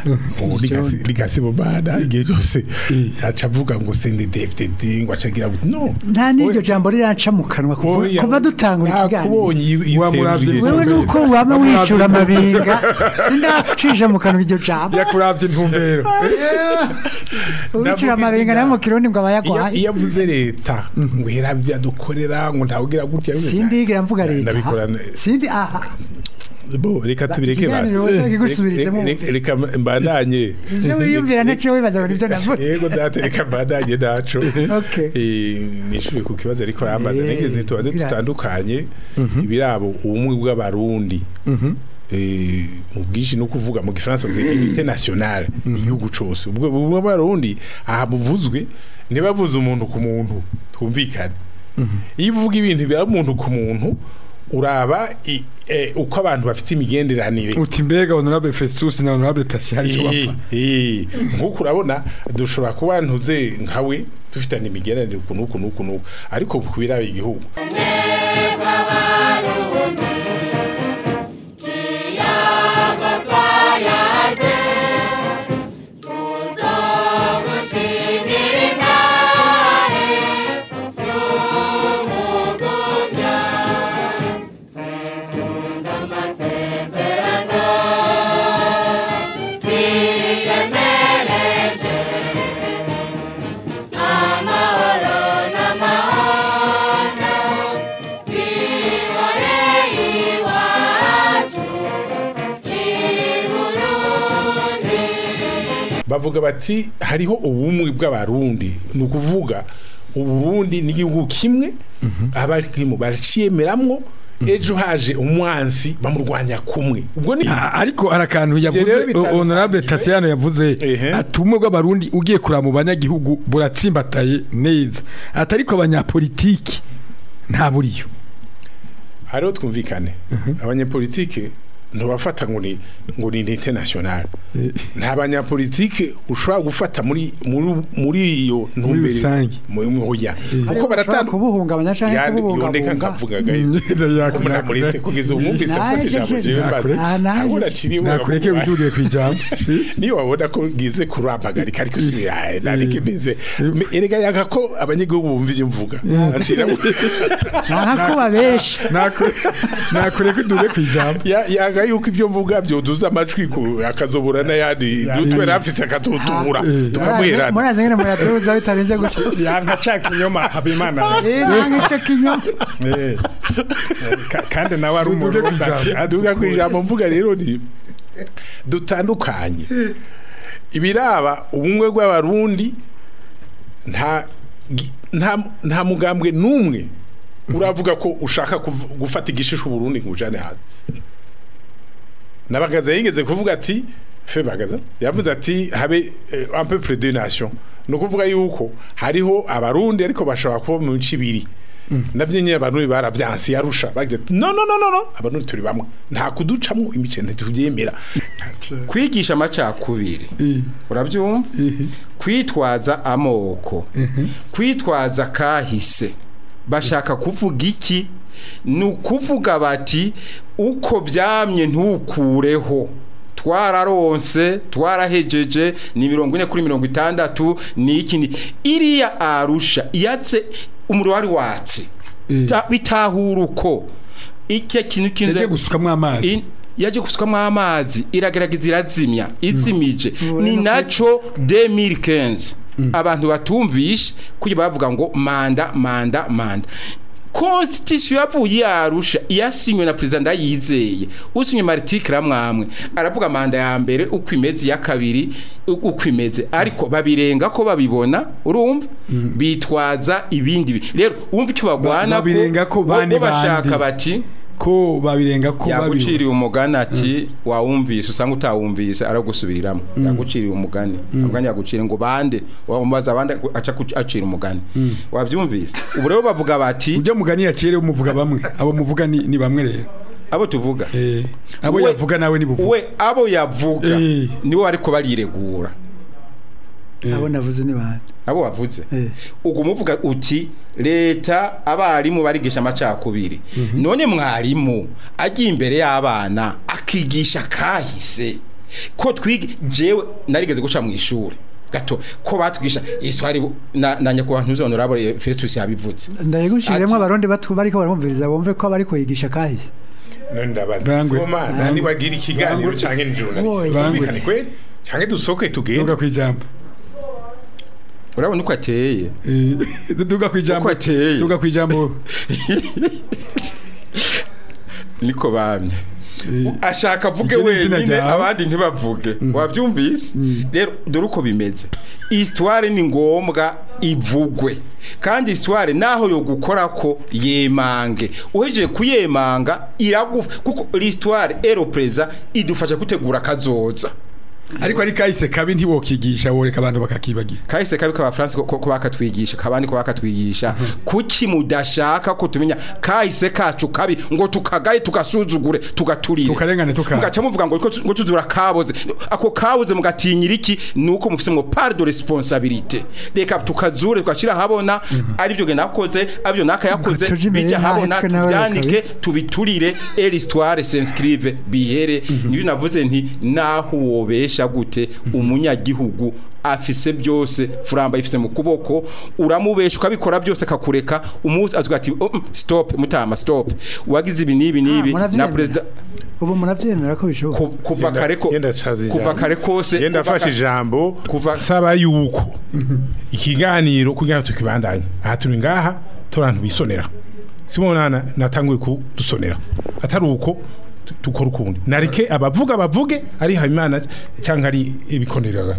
ligasibomana igihe cyose aca avuga ngo sende dfdd ngo acagira ngo no nta n'iryo jambo riranca mu kanwa kuva Oya, kuva dutangura ikiganiro nakubonye iyo- iyo Wamuravye utembye. wewe nuko wama wicura amabinga sindacisha mu kanwa iryo jambo yakuravye intumbero wicura amabinga nayo mu kirundi ngo iyo abayagwaye iyo avuze leta ngo yaravye adukorera ngo ntavugira gutya sindigira mvuga leta ndabikora sindi aha bo reka tubireke ba ikiganiro wowe kigusubirizemo Reka- reka- reka mbandanye ivyo wiyumvira ntaco wibaza ngo nivyo navuze yego data reka mbandanye naco Okay. Eh, nishure ku kibazo ariko rambaza Eh, nigeze tubaze bira- dutandukanye ibirabo ubumwe bw'abarundi eh, mu bwinshi no kuvuga mu gifaransa bavuze unité nationale igihugu cose ubwo ubumwe bw'abarundi aha buvuzwe ntibavuze umuntu ku muntu twumvikane iyo uvuga ibintu bira umuntu ku muntu uraba i- eh, uko abantu bafite imigenderanire uti mbega honorable festus na honorable tasi hari icyo bapfa Eh, eh, nk'uko urabona dushobora kuba ntuze nkawe dufitanye imigenderanire uku n'uku n'uku n'uku ariko ku biraba igihugu bavuga bati hariho ubumwe bw'abarundi ni ukuvuga uburundi n'igihugu kimwe abarimu baracyemeramwo ejo haje umwansi bamurwanya kumwe ubwo ni Ah, ariko hari akantu rero yavuze bitandukanye. honorable Tassiano yavuze Ehe. ati ubumwe bw'abarundi ugiye kuraba mu banyagihugu buratsimbataye neza ati ariko abanyapolitiki nta buriyo hariho twumvikane abanyepolitike ntubafata ngo ni ngo ni unité nationale nta banyapolitike ushobora gufata muri muri muri iyo ntumbere rusange. mu mu- oya kuko bashobora baratandukanye kubuhungabanya canke yondeka kububungabunga nkavugaga umunamuretse kugeza umwumvise Naje afata ijambo je- jewe mbaza Ah, naje. ahora aciriye nakureke wituriye ku ijambo niyo wabona ko gize kurampagarika ariko si ya nareke meze Me- erega yanga ko abanyagihugu bumva ibyo mvuga Acira- nta kuba benshi nakureke udure ku ijambo Ya- yanga yuko ibyo mvuga byoduza amajwi ku akazobura n'ayandi dutwe rafise akatutura tukamuherana murazi ngene muyaduza bitarenze guca yanka ca kinyoma habimana Eh, nta nk'ico kinyoma Eh. Ka- kandi nawe ari Tuvuge ku umurundi ijambo. aduga ku ijambo mvuga rero ni dutandukanye ibiraba ubumwe bw'abarundi nta gi- nta nta mugambwe n'umwe uravuga ko ushaka kuv- gufata igishisho Burundi ngo ujane hanze nabagaza yigeze kuvuga ati fe bagaza yavuze ati habe eh, un peu près de nation no kuvuga yuko hariho abarundi ariko bashobora kuba mu bice ibiri navyo nyine abarundi baravyansi yarusha bagira ati, no no no no no abarundi turi bamwe nta kuducamwo imice ntituvyemera kwigisha amacakubiri urabyumva kwitwaza amoko kwitwaza kahise bashaka kuvuga iki ni ukuvuga bati uko byamye ntukureho twararonse twarahejeje ni mirongo ine kuri mirongo itandatu ni iki ni iriya arusha yatse umuriro wari watse Ta- bitahura uko icyo kintu kintu yagiye gusukamwo amazi In- yaje gusukamo amazi iragerageza irazimya izimije ni naco 2015 abantu batumvishe kuko bavuga ngo manda manda manda constitution yavuye yarusha yasinywe na president ndayizeye usinye martike ramwamwe aravuga manda ya mbere uko imeze ya kabiri u- uko imeze ariko babirenga ko babibona urumva bitwaza ibindi bi- rero umva icyo bagwana babirenga ko bane bashaka bandi. bati ko babirenga ko babiri yaguciriye umugani ati wawumvise usanga utawumvise aragusubiriramo yaguciriye umugani umugani yaguciriye ngo bande wamubaza abandi aca ku- acira umugani wabyumvise ubu rero bavuga bati ujya mugani yakere umuvuga bamwe abo muvuga ni, ni bamwe rero abo tuvuga eh abo We- yavuga nawe ni buvuga we abo yavuga Eh. nibo ariko bariregura abo navuze ni bande abo wavuze Eh. ubwo umuvuga uti leta abarimu barigisha amacakubiri none mwarimu agiye imbere y'abana akigisha kahise ko twiga jewe narigeze guca mu ishuri gato ko batwigisha histoire na, na nyakubahwa ntuzonurable Festus yabivutse ndayigushiremo Ati- abarundi batu bariko barumviriza bumve ko bari kuyigisha kahise none ndabaza Bangwe. soma Bangwe. nani wagira ikiganiro canke ni journalist Oya. Bumvikane kweli canke dusoke tugende duga ku ijambo urabona uko ateye Eh, duga ku ijambo Uko ateye. duga ku ijambo niko bamye ashaka avuge Iryo ni izina wenyine ryawe. abandi ntibavuge wabyumvise rero dore uko bimeze histoire ni ngombwa ivugwe kandi histoire naho yo gukora ko yemange uhejeje kuyemanga iragufa kuko l'histoire eropreza idufasha gutegura kazoza ariko ari kahise kabi ntiwokigisha woreka abantu bakakibagira kahise kabi k'abafaransa ko ko bakatwigisha kabandi ko bakatwigisha kuki mudashaka ko tumenya kahise kacu kabi ngo tukagaye tugasuzugure tugaturire Tukarengane tukaha. mugaca muvuga ngo ngo ngo tuzura kaboze ako kaboze mugatinyira iki nuko mufise ngo part de responsabilité reka tukazure tukashira habona ari byo nakoze abyo nakayakoze Tuje imbere bijya habona ntahetswe nawe tubyanike kabisa. tubiturire et l'histoire s'inscrive bihere niyo navuze nti naho wobesha gute umunyagihugu afise byose furamba ifise mu kuboko uramubesha ukabikora byose akakureka umunsi azuga ati oh, mm, stop mutama stop wagize ibi nibi nibi Ah, na muravyemera. president ubu muravyemera ko bishoboka ku- kuva kare ko Yenda caza ijambo. kuva kare kose yenda kuva afashe ka- ijambo kuva- saba yuko ikiganiro kugira ngo tukibandanye aha turi ngaha turantu bisonera simona natanguye kudusonera atari uko dukora ukundi nareke abavuga bavuge ari habimana cyangwa ari ibikoneraga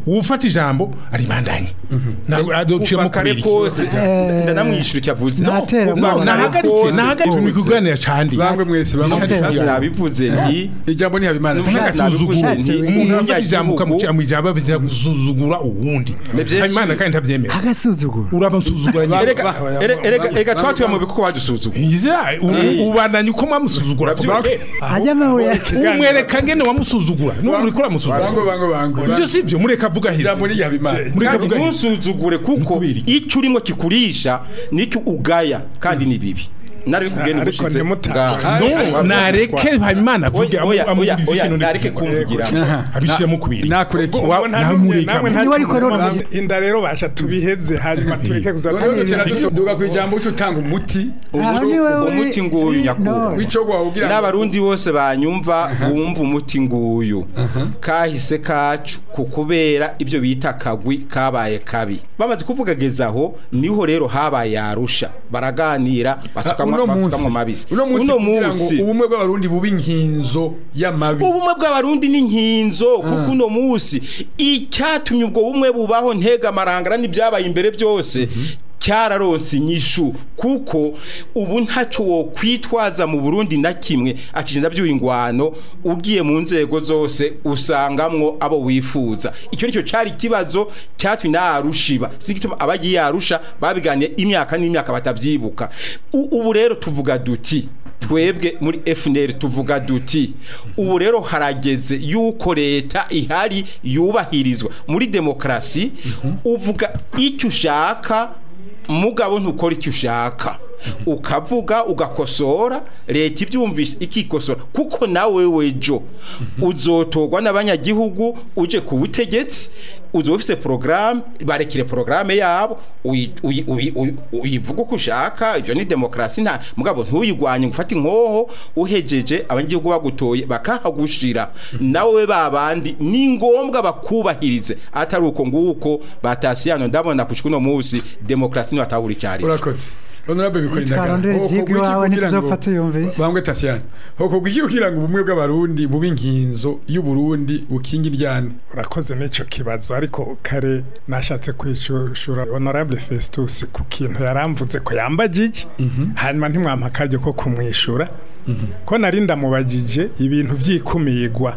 uwufata ijambo aribandanye ntabwo adociye kuva mu kare kubiri kose ndanamwishyura icyo avuze Natera Kuva ubwoba. kare nahagarike kose nahagarike mu kuganira candi bangwe mwese bangwe Natera Naje nabivuze nti ijambo ni habimana n'agasuzuguro Nabivuze nti umuntu afata ijambo umunyagihugu- ukamucira mu ijambo avuga gusuzugura uwundi Nivyo habimana si- kandi ntabyemera agasuzuguro uramusuzugura nyine erega ere- erega erega twatuye mu bikuko badusuzugura Yize, u- ubandanye uko mwamusuzugura kuva kera ajya amabuye umwereka ngene wamusuzugura n'ubu uriko bangwe uramusuzugura bangwe bangwe ibyo si byo mureka avuga hize ijambo ni habimana mureka kandi avuga hize ntusuzugure kuko icyo urimo kikurisha nicyo ugaya kandi ni bibi nari bikubwiye Ariko nigushitse ntimutahe. no nareke habimana avuge oya oya amubwiriza oya ikintu nareke kumvugira abishyiramo kubiri nakureke Ubwo nta namureka. n'umwe- namwe nta Niwe ariko n'umwe- none- inda rero basha tubiheze hanyuma tureke kuza noneho dutera dusuduka ku ijambo cyo utanga umuti Aho ni wowe- umuti nguyu nyakubahwa No. w'ico wawugira n'abarundi bose banyumva bumva umuti nguyu kahise kacu ku kubera ibyo bita kagwi kabaye kabi bamaze kuvuga gezaho niho rero habaye yarusha baraganira basukamwo uno munsi basukamwo mabisi uno munsi kugira ngo ubumwe bw'abarundi bube inkinzo y'amabi ubumwe bw'abarundi ni nkinzo kuko uno munsi icyatumye ubwo bumwe bubaho ntega amarangara n'ibyabaye imbere byose cyararonse inyishu kuko ubu ntaco wo kwitwaza mu Burundi na kimwe akigenda byuye ingwano ugiye mu nzego zose usangamwo abo wifuza icyo nicyo cari kibazo cyatumye narushiba sigituma abagiye yarusha babiganiye imyaka n'imyaka batavyibuka U- ubu rero tuvuga duti twebwe muri FNL tuvuga duti ubu rero harageze yuko leta ihari yubahirizwa muri demokrasi uvuga icyo ushaka mugabo ntukora icyo ushaka ukavuga ugakosora leta ibyumvisha ikikosora kuko nawe wejo uzotorwa n'abanyagihugu uje ku butegetsi uzoba ufite porogaramu barekire porogaramu yabo uyi- uyi- uyi- uyi- uyivuga uko ushaka ibyo ni demokarasi nta mugabo ntuyigwanye ngo ufate inkoho uhejeje abanyagihugu bagutoye bakahagushira nawe babandi ni ngombwa bakubahirize atari uko nguko batasiyano ndabona kushika uno munsi demokarasi ntibatahura icyari urakoze honorable bikora Twarondera indagara ivyigwa iwawe ntituzopfa tuyumvise. bangwe tasiyani hokorwa iki kugira ngo ubumwe bw'abarundi bube inkinzo y'uburundi bukinga iryane urakoze n'icyo kibazo ariko kare nashatse kwishura honorable festus ku kintu yaramvuze ko yambagije hanyuma ntimwampa akaryo ko kumwishyura ko nari ndamubagije ibintu byikumirwa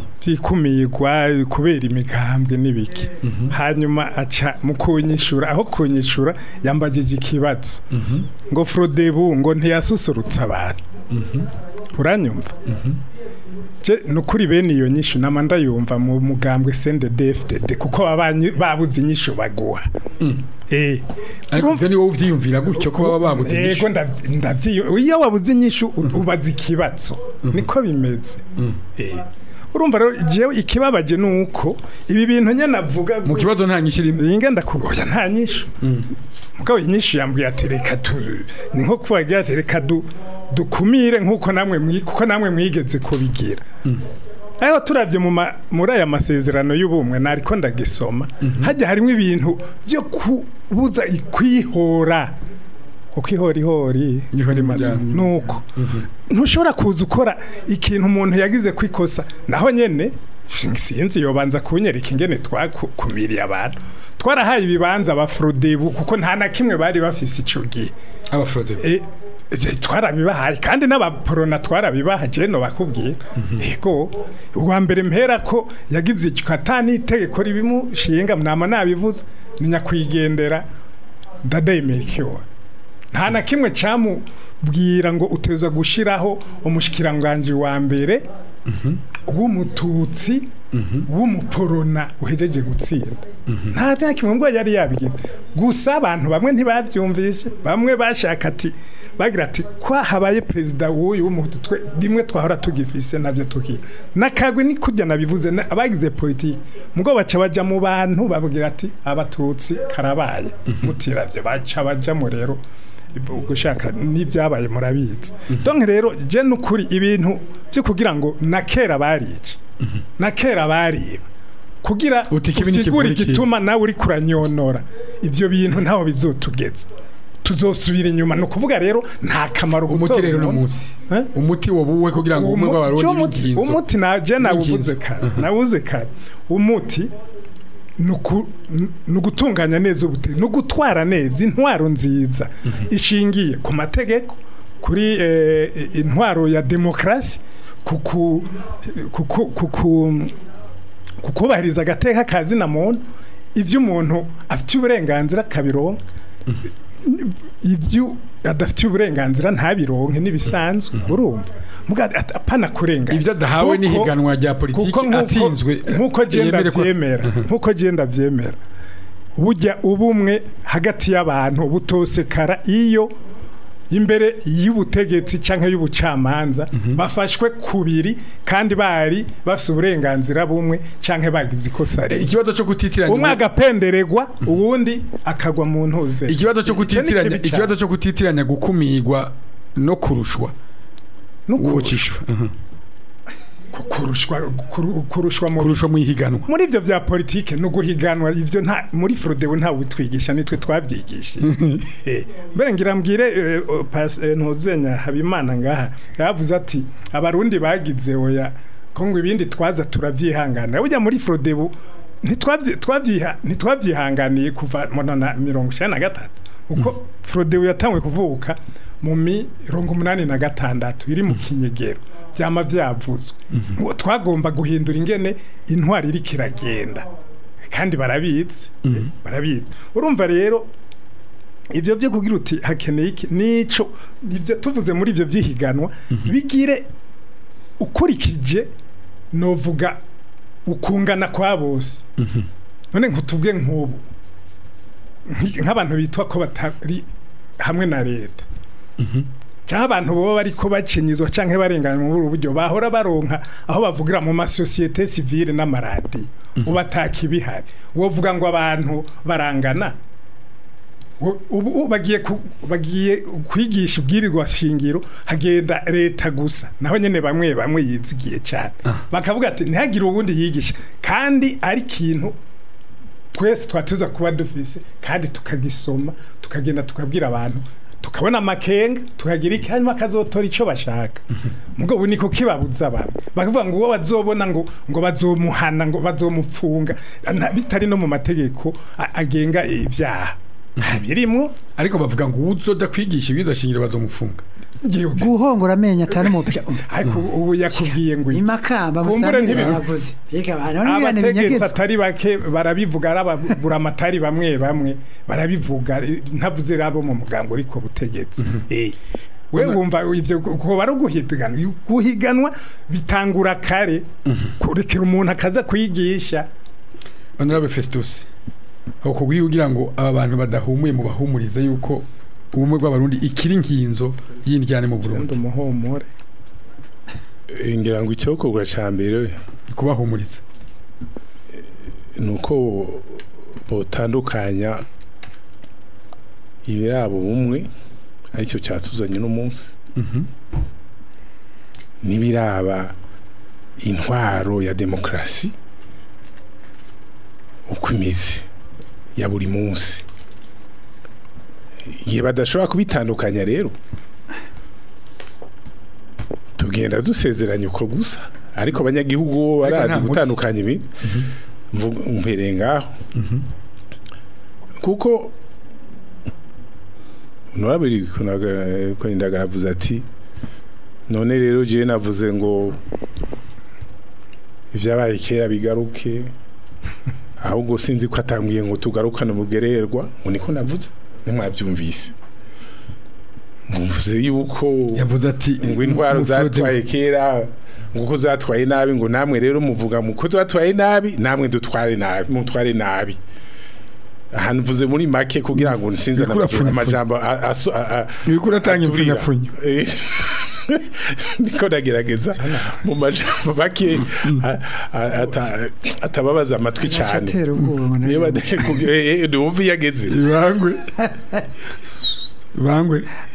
byikumirwa kubera imigambwe n'ibiki hanyuma aca mu kunyishura aho kunyishura yambagije ikibazo ngo frodebu ngo ntiyasusurutsa abantu uranyumva je nukuri bene iyo nyishu nama ndayumva mu mugambwe CNDD-FDD kuko babanyi babuze inyishu baguha eh ariko ivyo ni wowe uvyiyumvira gutyo ko baba babuze Ego inyishu ndavyi- ndavyiyo iyo wabuze inyishu u- ubaza ikibazo niko bimeze eh urumva rero jewe ikibabaje nuko ibi bintu nyene avuga mu kibazo nta nyinshi irimo Inga ndakugoya nta nyishu mugabo inyishu yambwiye ati reka tu ni nko kubagira ati reka du dukumire nkuko namwe mwi kuko namwe mwigeze kubigira aho turavye mu ma- muri aya masezerano y'ubumwe nariko ndagisoma hajya harimo ibintu byo kubuza ikwihora ukwihorihori Niho ni mujyana. nuko ntushobora kuza ukora ikintu umuntu yagize kwikosa naho nyene sinzi yobanza kunyereka ingene twakumiriye abantu twarahaye ibibanza abafrodebu kuko nta na kimwe bari bafise ico gihe abafrode E, e, twarabibahaye kandi n'abaporona twarabibaha jeno bakubwira ego uwa mbere mpera ko yagize icyo atani itegeko ribimushinga mnama nabivuze ni nyakwigendera ndadayimerikiwe nta na kimwe cyamubwira ngo uteza gushiraho umushikiranganje wa mbere w'umututsi w'umuporona uhejeje gutsinda nta nta kimwe ngo yari yabigize gusa abantu bamwe ntibavyumvise bamwe bashaka ati bagira ati kwa habaye perezida w'uyu w'umuhutu twe rimwe twahora tugifise navyo tukira nakagwe ni kurya nabivuze na- abagize politiki mugo baca baja mu bantu babwira ati abatutsi karabaye mutiravye baca bajamo rero gushaka n'ibyabaye murabizi donc rero je nukuri ibintu byo kugira ngo na kera barice na kera bariba kugira Uti kibi usigure n'ikivura ikibi. igituma nawe uri kuranyonora ivyo bintu ntaho bizotugeza tuzosubira inyuma ni ukuvuga rero nta kamaro umuti rero no umuntu. munsi Eh? umuti wobuwe kugira ngo ubumwe bw'abarundi umuti b'inkinzo umuti na je nawuvuze B'inkinzo. kare nawuze kare umuti nuku- ni ugutunganya neza ubute ni ugutwara neza intwaro nziza ishingiye ku mategeko kuri eh, intwaro ya demokarasi kuku kuku kuku kukubahiriza agateka kazi na muntu ibyo umuntu afite uburenganzira akabironka ibyo adafite uburenganzira ntabironke n'ibisanzwe urumva muga at- apana kurenganya Ibyo adahawe Kuko- n'ihiganwa rya politiki kuko nk'uko- atsinzwe, nk'uko genda yemere ko- byemera nk'uko genda byemera burya ubumwe hagati y'abantu butosekara iyo imbere y'ubutegetsi cyangwa y'ubucamanza bafashwe kubiri kandi bari bafite uburenganzira bumwe cyangwa bagize ikosa rimwe ikibazo cyo kutitiranya umwe agapenderegwa uwundi akagwa mu ntuze ikibazo cyo Icyo ni kutitiranya kibi ikibazo cyane. cyo kutitiranya gukumigwa no kurushwa no kurushwa uwukishwa Mhm. kurushwa kuru- kurushwa mu kurushwa mu ihiganwa muri ibyo bya politike no guhiganwa ibyo nta muri Frodebu nta witwigisha nitwe twabyigishije Eh, mbere ngira mbwire eh, o, pas- eh, ntuzenya habimana ngaha yavuze ati abarundi bagize oya ko ngo ibindi twaza turabyihanganira burya muri Frodebu ntitwabyi- twabyiha- ntitwabyihanganiye kuva mu na mirongo icyenda na gatatu kuko Frodebu yatangwe kuvuka mu mirongo umunani na gatandatu iri mu kinyegero byama byavuzwe ngo twagomba guhindura ingene intwari iri kiragenda kandi barabizi barabizi urumva rero ibyo byo kugira uti hakeneye iki nico ibyo tuvuze muri ibyo byihiganwa bigire ukurikije novuga ukungana kwa bose none nkutubwe nk'ubu nk- nk'abantu bitwa ko batari hamwe na leta cyangwa abantu baba bari ko bacinyizwa cyangwa barenganya muri ubu buryo bahora baronka aho bavugira mu masosiyete sivile n'amaradiyo ubu atakibihari wovuga ngo abantu barangana Wo- ubu ubu bagiye ku- bagiye kwigisha ubwirirwa shingiro hagenda leta gusa naho nyene bamwe bamwe yizigiye cyane bakavuga ati ntihagire ubundi yigisha kandi ari ikintu twese twatuza kuba dufise kandi tukagisoma tukagenda tukabwira abantu tukabona amakenga tukagira iki hanyuma akazotora icyo bashaka mugo ubu niko kibabuza abantu bakavuga ngo uwo bazobona ngo ngo bazomuhana ngo bazomupfunga na- bitari no mu mategeko a- agenga ibyaha birimwo ariko bavuga ngo uzoja kwigisha ibizo shingiro bazomufunga yewe guhongora amenyo atari umupya ariko ubu yakubwiye ngo iki? imakamba Kumbure musambire ntibivuga. yavuze biga abantu n'ibintu abategetsi binyegeza atari bake barabivuga ari ababuramatari bamwe bamwe barabivuga eh, ntavuze rabo mu mugambo ariko butegetsi Eh. we wumva ivyo kuba ari uguhiganwa guhiganwa bitangura kare kurekera umuntu akaza kwigisha honorable Festus aho kubwiye kugira ngo aba bantu badahumuye mu bahumurize yuko ubumwe bw'abarundi ikiri nkinzo y'indyane mu ndi Burundi umuhumure Eh, ngira ngo icyokorwa cya mbere kubahumuriza ni uko botandukanya ibirabo bumwe aricyo cyatuzanye uno munsi n'ibiraba intwaro ya demokarasi uko imeze ya buri munsi igihe badashobora kubitandukanya rero tugenda dusezeranya uko gusa ariko abanyagihugu bo Ariko nta barazi muti. gutandukanya ibintu mvuga mpereye ngaho kuko honorable ko indagara avuze ati none rero jewe navuze ngo ibyabaye kera bigaruke ahubwo sinzi ko atanguye ngo tugarukane umugererwa ngo niko navuze ntimwabyumvise mvuze yuko yavuze ati ngo intwaro mu Frodebu. zatwaye kera ngo uko zatwaye nabi ngo namwe rero muvuga mu ko zatwaye nabi namwe dutware nabi mutware nabi ahantu mvuze muri make kugira ngo nsinze Uriko urapfunyapfunya. amajambo a- aso- a- a- Uriko uratanga aturira. impfunyapfunyo. Eh, niko ndagerageza mu majambo make a- a- ata- atababaza amatwi cyane atera ubwoba ngo niyo nawe- bade- ku- eh, eh, wumva iyo ageze bangwe bangwe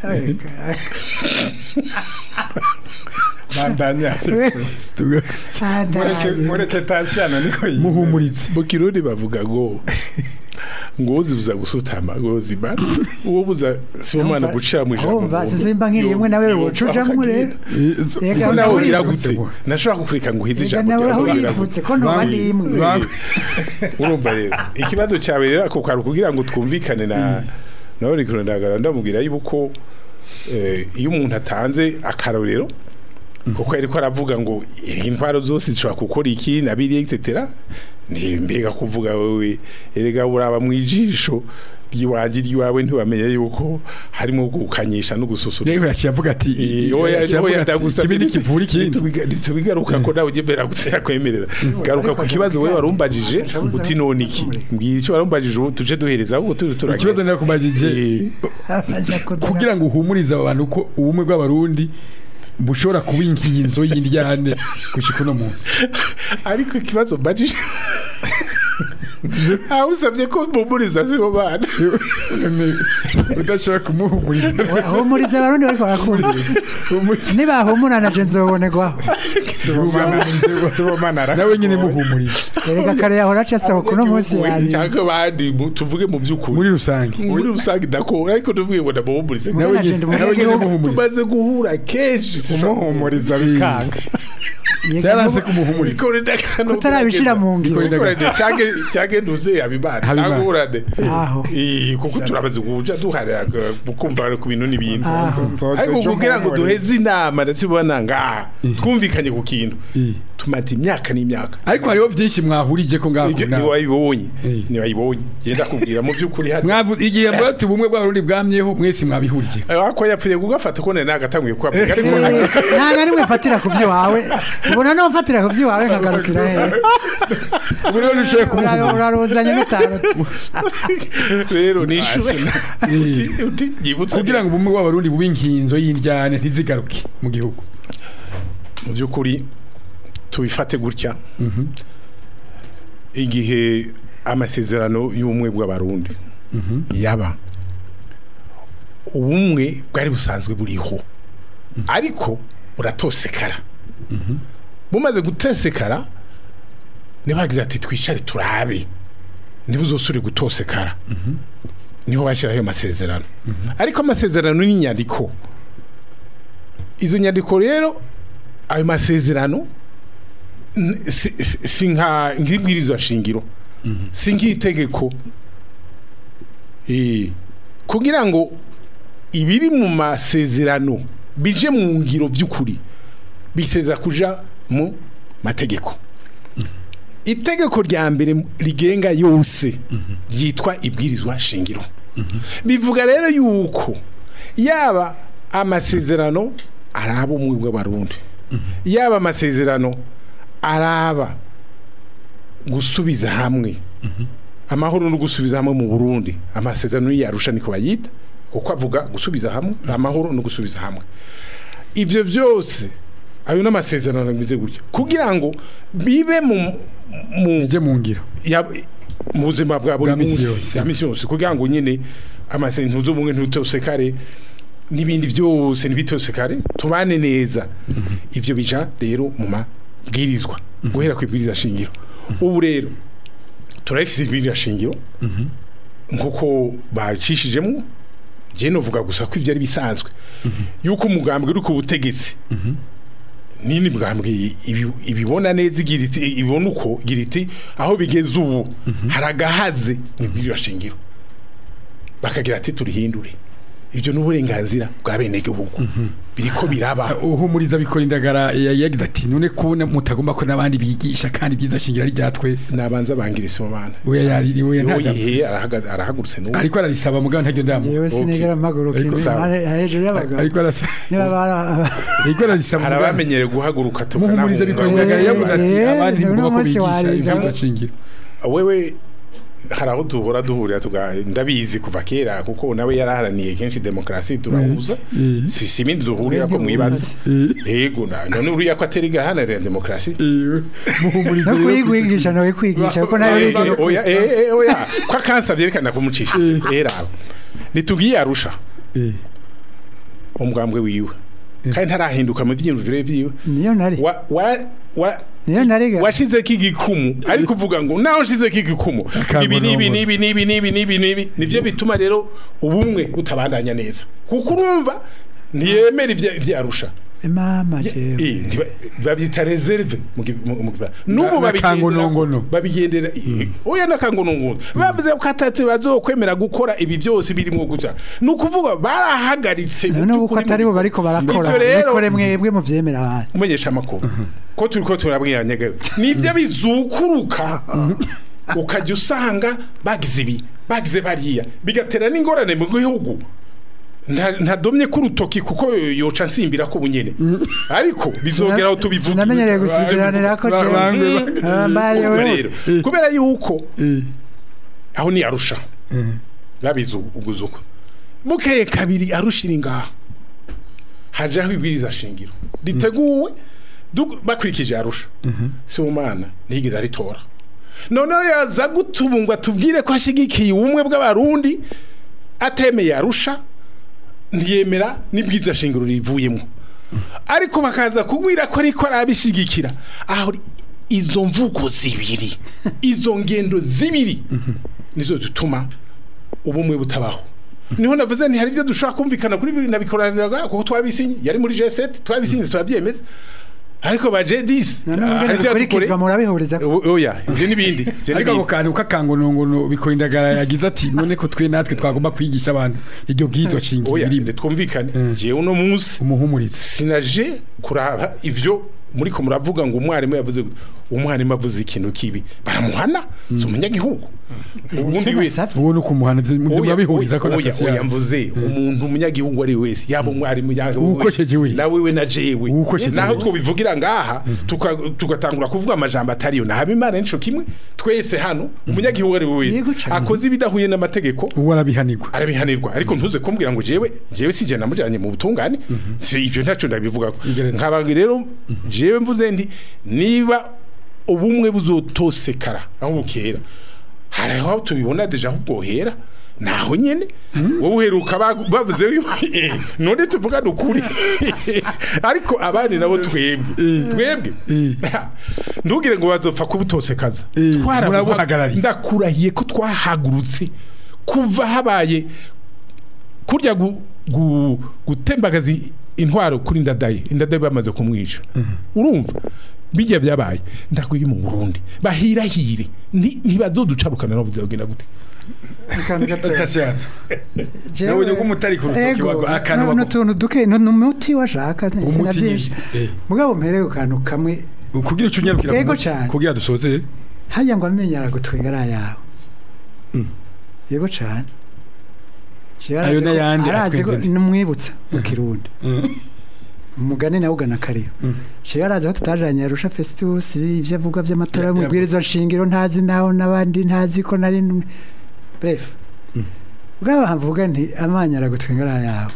bandanya tuga- mureke mureke tasiyano niko yiwe muhumurize mu kirundi bavuga ngo ngo uzibuza gusutama ngo zimara uwo buza sibomana gucira mu ijambo Urumva, sizimba nkiri rimwe nawe wocujamwo rero. Ega nawe nawe ugira uripfutse. gute nashobora kukureka ngo uheze Ega ijambo nawe ryawe aho ugira gute? uripfutse ko ntoba Bamwe- n'imwe. bamwe- urumva rero ikibazo cyawe rero ako kari kugira ngo twumvikane na nawe rikuru ndagara ndamubwira yuko eh, iyo umuntu atanze akarorero kuko ariko aravuga ngo intwaro zose zishobora gukora iki na biriya etc ni mbega kuvuga wowe erega uraba mu ijisho ry'iwanjye ry'iwawe ntiwamenya yuko harimo gukanyisha no gususurutsa rero yaciye avuga ati Eh, oya yaciye avuga oya ati, ndagusabye ikibi nikivura ikindi Nitubiga- nitubigaruka ko nawe ugembera gusera kwemerera garuka ku kibazo wowe warumbajije uti none iki mbwira icyo warumbajije ubu tuje duhereza ahubwo turi turagenda. ikibazo nakubajije Eh, Abaza kudura- kugira ngo uhumurize abo bantu ko ubumwe bw'abarundi bushobora kuba inkinzo y'indyane gushika uno munsi ariko ikibazo mbajije aho usabye ko mpumuriza sibo bana udashobora kumuhumuriza Ahumuriza abarundi bariko barakunda. Nibahumurana je nzobonerwaho. sibomana nawe nyine muhumuriza Erega kare yahora acasa kuno munsi yarinze. cyangwa abandi mu- tuvuge mu by'ukuri muri rusange muri rusange ndakora ariko tuvuge ngo ndamuhumurize nawe Mwana nyine je ndi nawe nyine umunyagihugu. muhumuriza tumaze guhura kenshi umuhumuriza bikanga Yega byaranse nubu- kumuhumuriza Kutarabishira mu ngiro. cyangwa ntuze habimana Habimana. ntagurane Aho. Eh, kuko turabaze kuja duharira kumva ku bintu n'ibindi Aho. ariko kugira ngo duheze inama ndetse ubona ngaha twumvikanye ku kintu Eh. tumaze imyaka n'imyaka ariko hariho byinshi mwahurije ko ngaho ibyo nawe. ntiwayibonye Eh. ntiwayibonye genda kubwira mu by'ukuri hano Mwavu- igihe mbati ubumwe bw'abarundi bwamyeho mwese mwabihurije ako yapfuye kugafata ko nari nagatanguye kuhavuga ariko Eh, nta na rimwe mfatira ku by'iwawe ubona no mfatira ku by'iwawe nkagarukira hehe ubu rero ntushoboye kumuhumuriza uraruzanye n'itanu rero nishure uti uti yibutsa kugira ngo ubumwe bw'abarundi bube inkinzo y'indyane ntizigaruke mu gihugu mu by'ukuri tubifate gutya igihe amasezerano y'ubumwe bw'abarundi yaba ubumwe bwari busanzwe buriho ariko buratosekara bumaze gutosekara ntibagize ati twicare turabe ntibuzosure gutosekara niho bashyiraho ayo masezerano ariko amasezerano ni inyandiko izo nyandiko rero ayo masezerano n- si- si si nka nk'ibwirizwa shingiro si nk'itegeko Eh, kugira ngo ibiri mu masezerano bije mu ngiro by'ukuri biteza kuja mu mategeko itegeko rya mbere rigenga yose ryitwa ibwirizwa shingiro bivuga rero yuko yaba amasezerano araba ubumwe bw'abarundi yaba amasezerano araba gusubiza hamwe amahoro no gusubiza hamwe mu Burundi amasezerano yarusha niko bayita kuko avuga gusubiza hamwe amahoro no gusubiza hamwe ibyo byose ayo n'amasezerano ameze gutya kugira ngo bibe mu mu ije mu ngiro ya- mu buzima bwa buri Bwa misi munsi yose. ya misi yose kugira ngo nyine amasezerano z'ubumwe ntutosekare n'ibindi byose ntibitosekare tubane neza ibyo bija rero mu mabwirizwa guhera ku ibwiriza shingiro ubu rero turabifite ibwiriza shingiro nk'uko bacishijemo njye novuga gusa ko ibyo ari bisanzwe yuko umugambwe uri ku butegetsi nini bwambwe ibi- ibibona neza igira iti ibona uko igira iti aho bigeze ubu haragahaze mu ibwiriza shingiro bakagira ati turihindure ibyo ni uburenganzira bwa bene gihugu biriko biraba uhumuriza bikora indagara ya- yagize ati none kubona mutagomba ko n'abandi bigisha kandi byiza shingira ari rya twese nabanza bangira isomana we yari we nta yoye arahagaze arahagurutse n'ubu ariko ararisaba mugabo ntajya ndamu yewe sinigera mpaguruka Ariko imbere sawa. hare- hejuru y'abagabo ariko arasa niba bara ariko ararisaba hari mugabo abamenyereye guhaguruka muhumuriza bikora tukanahunga. indagara yavuze ati Eh, abandi uno ntibagomba ko munsi bigisha wariga. ibyiza shingiro wewe hari aho duhora duhurira tuga ndabizi kuva kera kuko nawe yaraharaniye kenshi demokarasi turahuza Eh. si si ibindi duhurira ko mwibaza yego na- none uriya ko atari gahanarira demokarasi Eh, muhumuriza no rero kuyigwigisha nawe kwigisha kuko nawe Eh, wigira eh, oya eh, eh, oya ko akansa byerekana kumucisha era nitugiye arusha Eh, umugambwe wiwe kandi ntarahinduka mu byiyumvire byiwe niyo nari wa wa wa niyo nariga washizeko igikumu ariko uvuga ngo naho nshizeko igikumu ibi nibi nibi nibi nibi nibi nibi nivyo bituma rero ubumwe butabandanya neza kuko urumva ntiyemera ivya- ivyarusha mama jewe Eh, ntiba- babyita reserve mu gi- mu- mu Gifaransa. n'ubu Na- nakangonongono. babigendera babigendera oya nakangonongono bavuze ko atatu bazokwemera gukora ibi byose birimo guca ni ukuvuga barahagaritse none ubu ko by'ukuri atari bo mu- bariko barakora Ivyo rero bikore mwebwe muvyemera abantu umenyesha amakuru ko turi ko turabwiranye nibyo bizukuruka ukajya usanga bagize ibi bagize bariya bigatera n'ingorane mu gihugu Nta- ntadomye ku rutoki kuko yoca nsimbira ko bunyene ariko bizongera aho tubivuga sinamenyereye gusigiranira ko Ba- jewe bangwe Ah, mbaye Urumva wewe. rero kubera yuko aho ni arusha babizi uguzuko bukeye kabiri arushira ingaha hajaho ibwiriza shingiro riteguwe duk- bakurikije arusha si umwana ntiyigeze aritora noneho yaza gutubungwa tubwire ko ashigikiye ubumwe bw'abarundi atemeye arusha ntiyemera n'ibwiza shingiro rivuyemo ariko bakaza kubwira ko ariko arabishigikira aho ri- izo mvugo zibiri izo ngendo zibiri nizo zituma ubumwe butabaho niho navuze nti hari ibyo dushobora kumvikana kuri bibiri nabikoraniraga kuko twarabisinye yari muri G7 twarabisinye turabyemeza ariko ba J10 none hari ngene ibyo bikurikizwa dukore- murabihuriza O- oya ivyo n'ibindi ivyo ariko ako n'ibindi. kantu k'akangonongono bikora indagara yagize ati none ko twe natwe twagomba kwigisha abantu iryo bwitwa shingiro oya birimo twumvikane jewe uno munsi umuhumuriza sinaje kuraba ivyo muri ko muravuga ngo umwarimu yavuze gute. umwarimu avuze ikintu kibi baramuhana si umunyagihugu ubundi Nicyo wese nasavye. ubu ni ukumuhana muvyo Oya, murabihuriza ko oya, natasi oya, yabo mvuze umuntu umunyagihugu ari wese yaba umwarimu yaba Uwukosheje wese. na wewe na jewe Uwukosheje naho wese. twobivugira ngaha tuka- tugatangura kuvuga amajambo atariyo na habimana nico kimwe twese hano umunyagihugu ari we Yego wese cane. akoze ibidahuye n'amategeko ubu arabihanirwa arabihanirwa ariko ntuze kumbwira ngo jewe jewe sije namujanye mu butungane si ivyo ntacyo ndabivuga Igereza. nkabanga rero jewe mvuze ndi niba ubumwe buzotosekara aho bukera hari aho tubibona deja aho bwohera naho nyene wowe uheruka bagu- bavuze yuko eh, none tuvugana ukuri ariko abandi nabo twebwe twebwe ntugire ngo bazopfa kubutosekaza Eh, Twarabuha- murabuhagarariye. ndakurahiye ko twahagurutse kuva habaye kurya gu- gu- gutembagaza i- intwaro kuri ndadaye indadaye bamaze kumwica urumva bijya byabaye ndakwiye mu Burundi bahirahire nti- ntibazoducarukana nabo bizogenda gute Akantu gatoya. tasiyana Jewe- nabonye ko umutari ku rutoki Ego, wago- akantu no- wago- n'utuntu duke no- n'umuti washaka Umuti sina byinshi nyine, eh. mugabo mpere ku kantu kamwe kugira icyo unyarukira ku Ego muti, cane. kugira dusoze hajya ngo amenye aragutwenga ari ayawe yego cane Jewe Ayo arazi ko- n'ayandi arazi ko atwenze. numwibutsa mu kirundi umugani nawe ugana kariyo jewe arazi ko tutajanye yarusha festus ivyo avuga vy'amatora Ya- y'umubwiriza nshingiro ntazi naho n'abandi ntazi ko nari n- bref ubwabo hamvuga nti amanya aragutwenga ari ayawe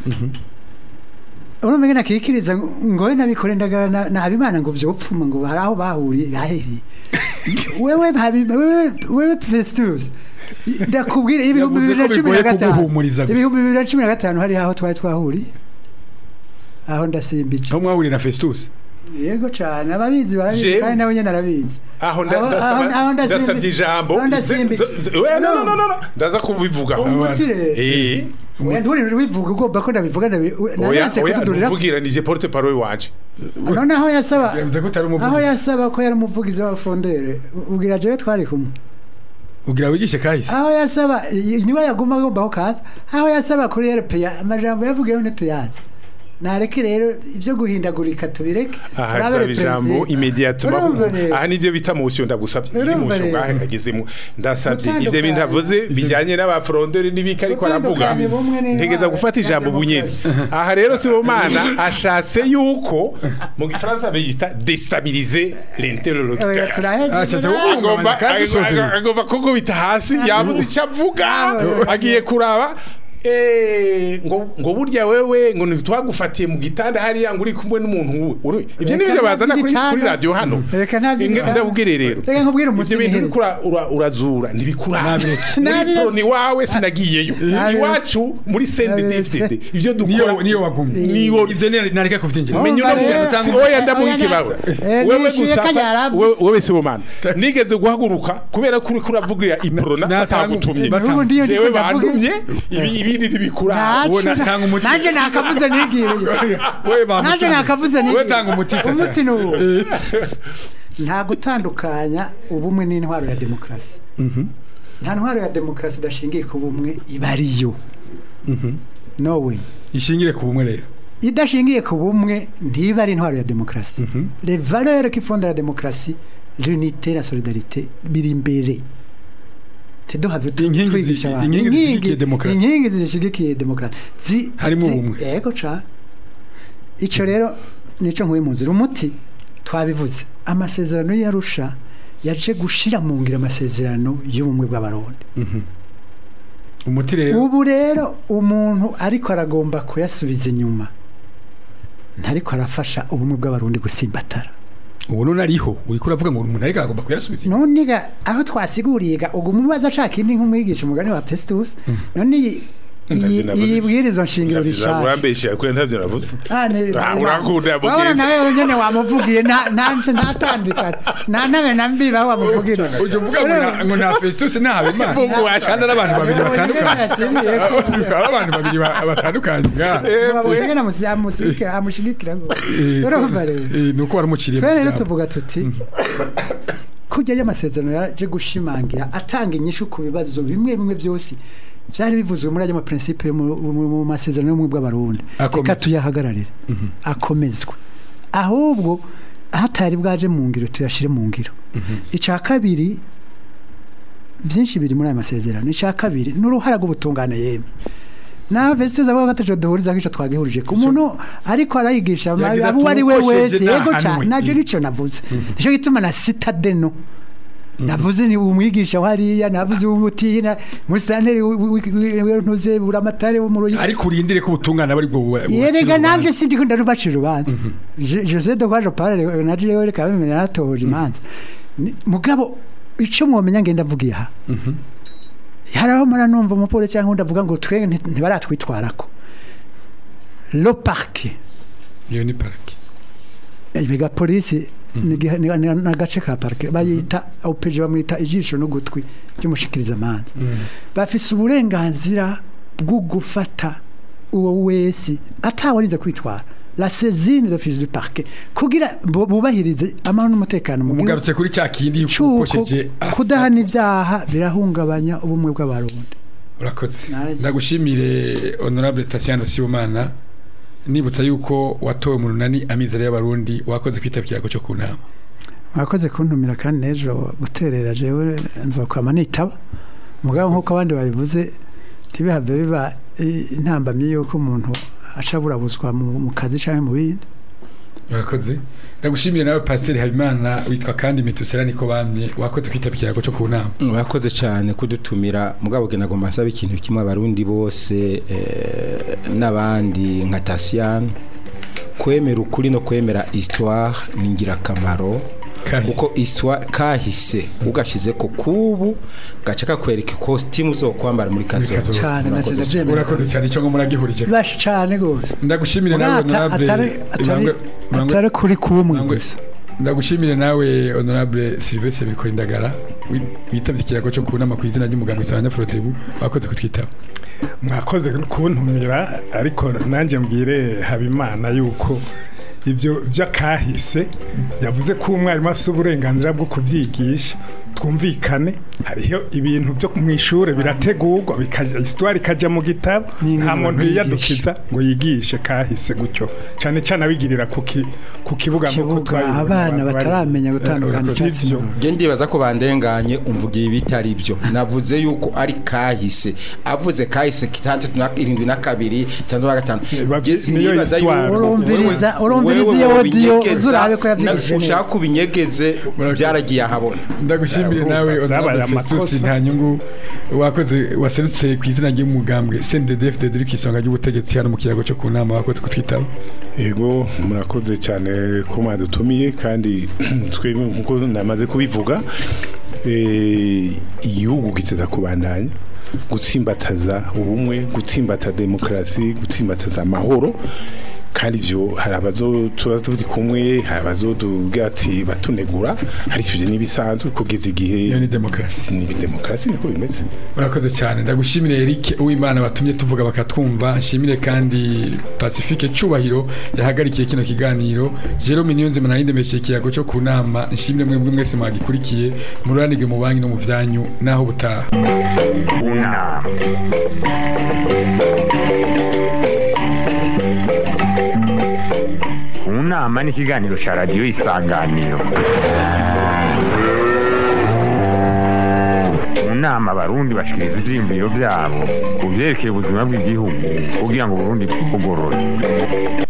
urumva ngene akikiriza ngo we nabikore ndagara na- na habimana ngo vyopfuma ngo hari aho bahuriye baheriye wewe Habi- wewe wewe festus ndakubwira ibihumbi Yavuze bibiri na ko cumi na bigoye gatanu kuguhumuriza gusa. ibihumbi bibiri na cumi na gatanu hari aho twari twahuriye aho ndasimbije aho mwahuriye na festus yego cane ababizi barabizi Jewe- kandi nawe nyene arabizi aho nda- Aho- ndasaba- aho- aho ndasimbi- ndasabye ijambo aho ndasimbi- Z- z- oya, no, no, no, no, no. ndaza kubivugaho umuti rero Eh, oya nturi wivuga ugomba ko ndabivuga ndabi- oya naranse oya kududurira ntuvugira nije porte parole wanje none aho yasaba yavuze ko utari aho umuvugizi yasaba ko yari umuvugizi wa fondere ubwira jewe twari kumwe ugira wigishe kahise aho yasaba i- niwe yaguma agombaho kaza aho yasaba kuri RPA amajambo yavugiyeho ntituyazi nareke rero ibyo guhindagurika tubireke aha turabere zaba ijambo perezida. imediatuma Urumva rero? aha nivyo bita motion ndagusavye iri Urumva motion rero? ngahe kagezemo ndasavye ivyo Gutandukanya. bintu avuze bijanye n'abafronderi n'ibiki ariko aravuga Gutandukanya ubumwe n'intwaro ntegeza gufata ya ijambo bunyene demokarasi. aha rero Sibomana ashatse yuko mu gifaransa bita déstabiliser Oya, l'interlocuteur turaheze Ashatse muri- kuvuga- agomba kandi usozera. agomba kugubita hasi yabuze icyo avuga agiye kuraba eh, ngo ngo burya wewe ngo ntitwagufatiye mu gitanda hariya ngo uri kumwe n'umuntu uri ibyo ni Reka byo bazana kuri ntazi kuri igitanda. radio hano Reka ntazi Inge- igitanda. ndabubwire rero Reka nkubwire umuti ibyo bintu nihereze. uriko ura- ura- urazura ntibikuraba Nabireke. muri Nabireke. proni wawe sinagiyeyo Nabireke. iwacu muri sende Nabireke. dfdd ibyo dukora niyo niyo wagumye niyo ivyo ni- nareka kuvyinjira menye uno Urumva munsi rero- si oya ndamuhiki Oya, bawe eh, wewe nishyuye gusa kajya yaravuze. wewe- wewe si bomana nigeze guhaguruka kubera ko uriko uravuga iprona Na- batagutumye natanga- Ubu ndiyo jewe ndiko ndavuga. bandumye ibi ibindi ntibikuraba Naco. Wowe natanga umuti. Nanje nakavuze nigiriye. wewe bamutumye. Nanje nakavuze wewe nigiriye. tanga umuti tasa. Umuti ni uwo. Nta gutandukanya ubumwe n'intwaro ya demokarasi. Nta ntwaro ya demokarasi idashingiye ku bumwe iba ariyo. No way. ishingire ku bumwe rero idashingiye ku bumwe ntiba ari intwaro ya demokarasi les valeurs qui fondent la démocratie l'unité la solidarité biri imbere teduhave Inkingi twigisha zi- abantu. inkingi zishigikiye demokarasi. inkingi zishigikiye demokarasi Zi- Harimo zi- ubumwe. yego ca ico rero nico nkuye mu nzira umuti twabivuze amasezerano y'arusha yaje gushira mu ngiro amasezerano y'ubumwe bw'abarundi umuti rero ubu rero umuntu ariko aragomba kuyasubiza inyuma ntariko arafasha ubumwe bw'abarundi gusimbatara ubu none ariho uriko uravuga ngo umuntu ariko agomba kuyasubiza inyuma. none ga aho twasiguriye ga ubwo umubaza ashaka indi nk'umwigisha umugani wa Festus none iyi- iyi iyi bwirizo nshingiro rishaka urambeshya kuri ntavyo navuze Ah, ne- Ah, urakunda wabona Mugezi. nawe nyene wamuvugiye nta nta- ntatandukana nta nabe nambira aho wamuvugira ujya uvuga ngo na- ngo na Festus na Habimana Mvugo washa. kandi ari abantu babiri batandukanye ari abantu babiri ba- batandukanye nga amushigikira ngo Eh, urumva rero eh, nuko waramuciriye mu twere rero byabo. tuvuga tuti kujya y'amasezerano yaje gushimangira atanga inyishu ku bibazo bimwe bimwe byose byari bivuzwe muri ayo maprincipe yo mu- mu mu masezerano y'ubumwe bw'abarundi Akomeze. reka tuyahagararire akomezwe ahubwo hatari bwaje mu ngiro tuyashyire mu ngiro icya kabiri byinshi biri muri aya masezerano icya kabiri ni uruhara rw'ubutungane yemwe nawe vesitiza avuga ko ataco duhuriza ko ico twagihurije ku muntu ariko arayigisha ma- Yagize abo uwo ari we tumukosheje wese yego nta ca hanwe. nacyo nico navuze nico gituma na citadeno navuze ni umwigisha hariya navuze umutina musitanteri ntuze buramatare wo mu ruyi ariko urindire ko ubutungane aba ari bwo buba- yerega bucira nanje urubanza. sindi ko ndarubacira urubanza Je- José de Kwaje Parle naje rero reka bimenya natoje imanza Ni- mugabo ico mwomenya ngenda vugiye aha haraho mara numva umupolisi cyangwa undi avuga ngo twe nti- ntibaratwitwarako lo parke iyo ni parike ibiga polisi ni giha- ni ni- ni agace ka parke bayita opeje bamwita ijisho n'ugutwi ry'umushikiriza amanza bafise uburenganzira bwo gufata uwo wese atawarinze kwitwara la saisine d'office du parquet kugira bu- bubahirize amahoro n'umutekano mu gihugu umugarutse kuri cya kindi cuko ukosheje kudahana ibyaha birahungabanya ubumwe bw'abarundi urakoze Naje. ndagushimire honorable Tatiana Sibomana nibutsa yuko watowe mu runani amizero y'abarundi wakoze kwitabira cyo ku nama mwakoze kuntumira kandi n'ejo guterera jewe nzokwama nitaba mugabo nk'uko abandi babivuze ntibihave biba i- intambamyi y'uko umuntu aca burabuzwa mu mu kazi cyangwa mu bindi urakoze ndagushimire nawe pasiteri habimana witwa kandi metusera niko bamye wakoze kwitabira cyo ku nama Mwakoze cyane kudutumira mugabo gena ngo mbasaba ikintu kimwe abarundi bose eh, n'abandi nka Tasian kwemera ukuri no kwemera histoire ni ingirakamaro Kahise. kuko histoire kahise ugashize ko kubu gace kakwereka costume uzokwambara muri kazoza kazoza. cyane Murakoze nacyo cyane. ndabyemera urakoze cyane icyo ngo muragihurije bashi cyane rwose ndagushimire nawe Ata- honorable atari- atari- Ibangwe- Ibangwe- atari kuri kumwe Ibangwe- gusa ndagushimire nawe honorable Sylvestre Bikoindagara wi- witabye ikirago cyo ku nama ku izina ry'umuganga Isabanya Frodebu wakoze kutwitaba mwakoze kuntumira ariko nanjye mbwire habimana yuko ibyo by'akahise yavuze ko umwarimu afite uburenganzira bwo kubyigisha twumvikane hariho ibintu byo mu ishuri birategurwa bikaja histoire ikajya mu gitabo Ni nta ibintu muntu bigisha. yiyadukiza ngo yigishe kahise gutyo cyane cyane abigirira ku ki- ku kibuga nk'uko kibuga twabibonye abana abantu bari- bataramenya gutandukanya Si icyatsi byo. n'ubururu. Nge ndibaza ko bandenganye umvugiye ibitari byo navuze yuko ari kahise avuze kahise kitandatu na irindwi na kabiri itandatu na gatanu Ba- Nge niyo sinibaza histoire. yuko urumviriza wewe- urumviriza umvirize iyo audio uzurabe ko yavyigishije neza. ushaka kubinyegeze Murakoze. byaragiye ahabona ndagushimire Urumva nawe byabaye honorable Festus amakosa. nta nyungu wakoze waserutse ku izina ry'umugambwe CNDD-FDD uri ku isonga ry'ubutegetsi hano mu kiyago cyo ku nama wakoze kutwitaba Ego murakoze cyane ko mwadutumiye kandi twebwe nkuko namaze kubivuga eh, igihugu giteza kubandanya gutsimbataza ubumwe gutsimbata demokarasi gutsimbataza amahoro kandi ivyo hari abazo tuba turi kumwe hari abazoduga ati batunegura hari ivyo n'ibisanzwe kugeza igihe iyo ni demokarasi ni demokarasi niko bimeze urakoze cyane ndagushimire Eric uwimana batumye tuvuga bakatwumva nshimire kandi Pacifique Cubahiro yahagarikiye kino kiganiro Jerome Niyonzima na yindemeshe ikiyago cyo ku nama nshimire mwebwe mwese mwagikurikiye mururanirwe mu banki no mu vyanyu naho butaha unama unama ni ikiganiro cya radiyo isanganiro mu nama abarundi bashikiriza ivyiyumviro vyabo ku vyerekeye ubuzima bw'igihugu kugira ngo uburundi bugorore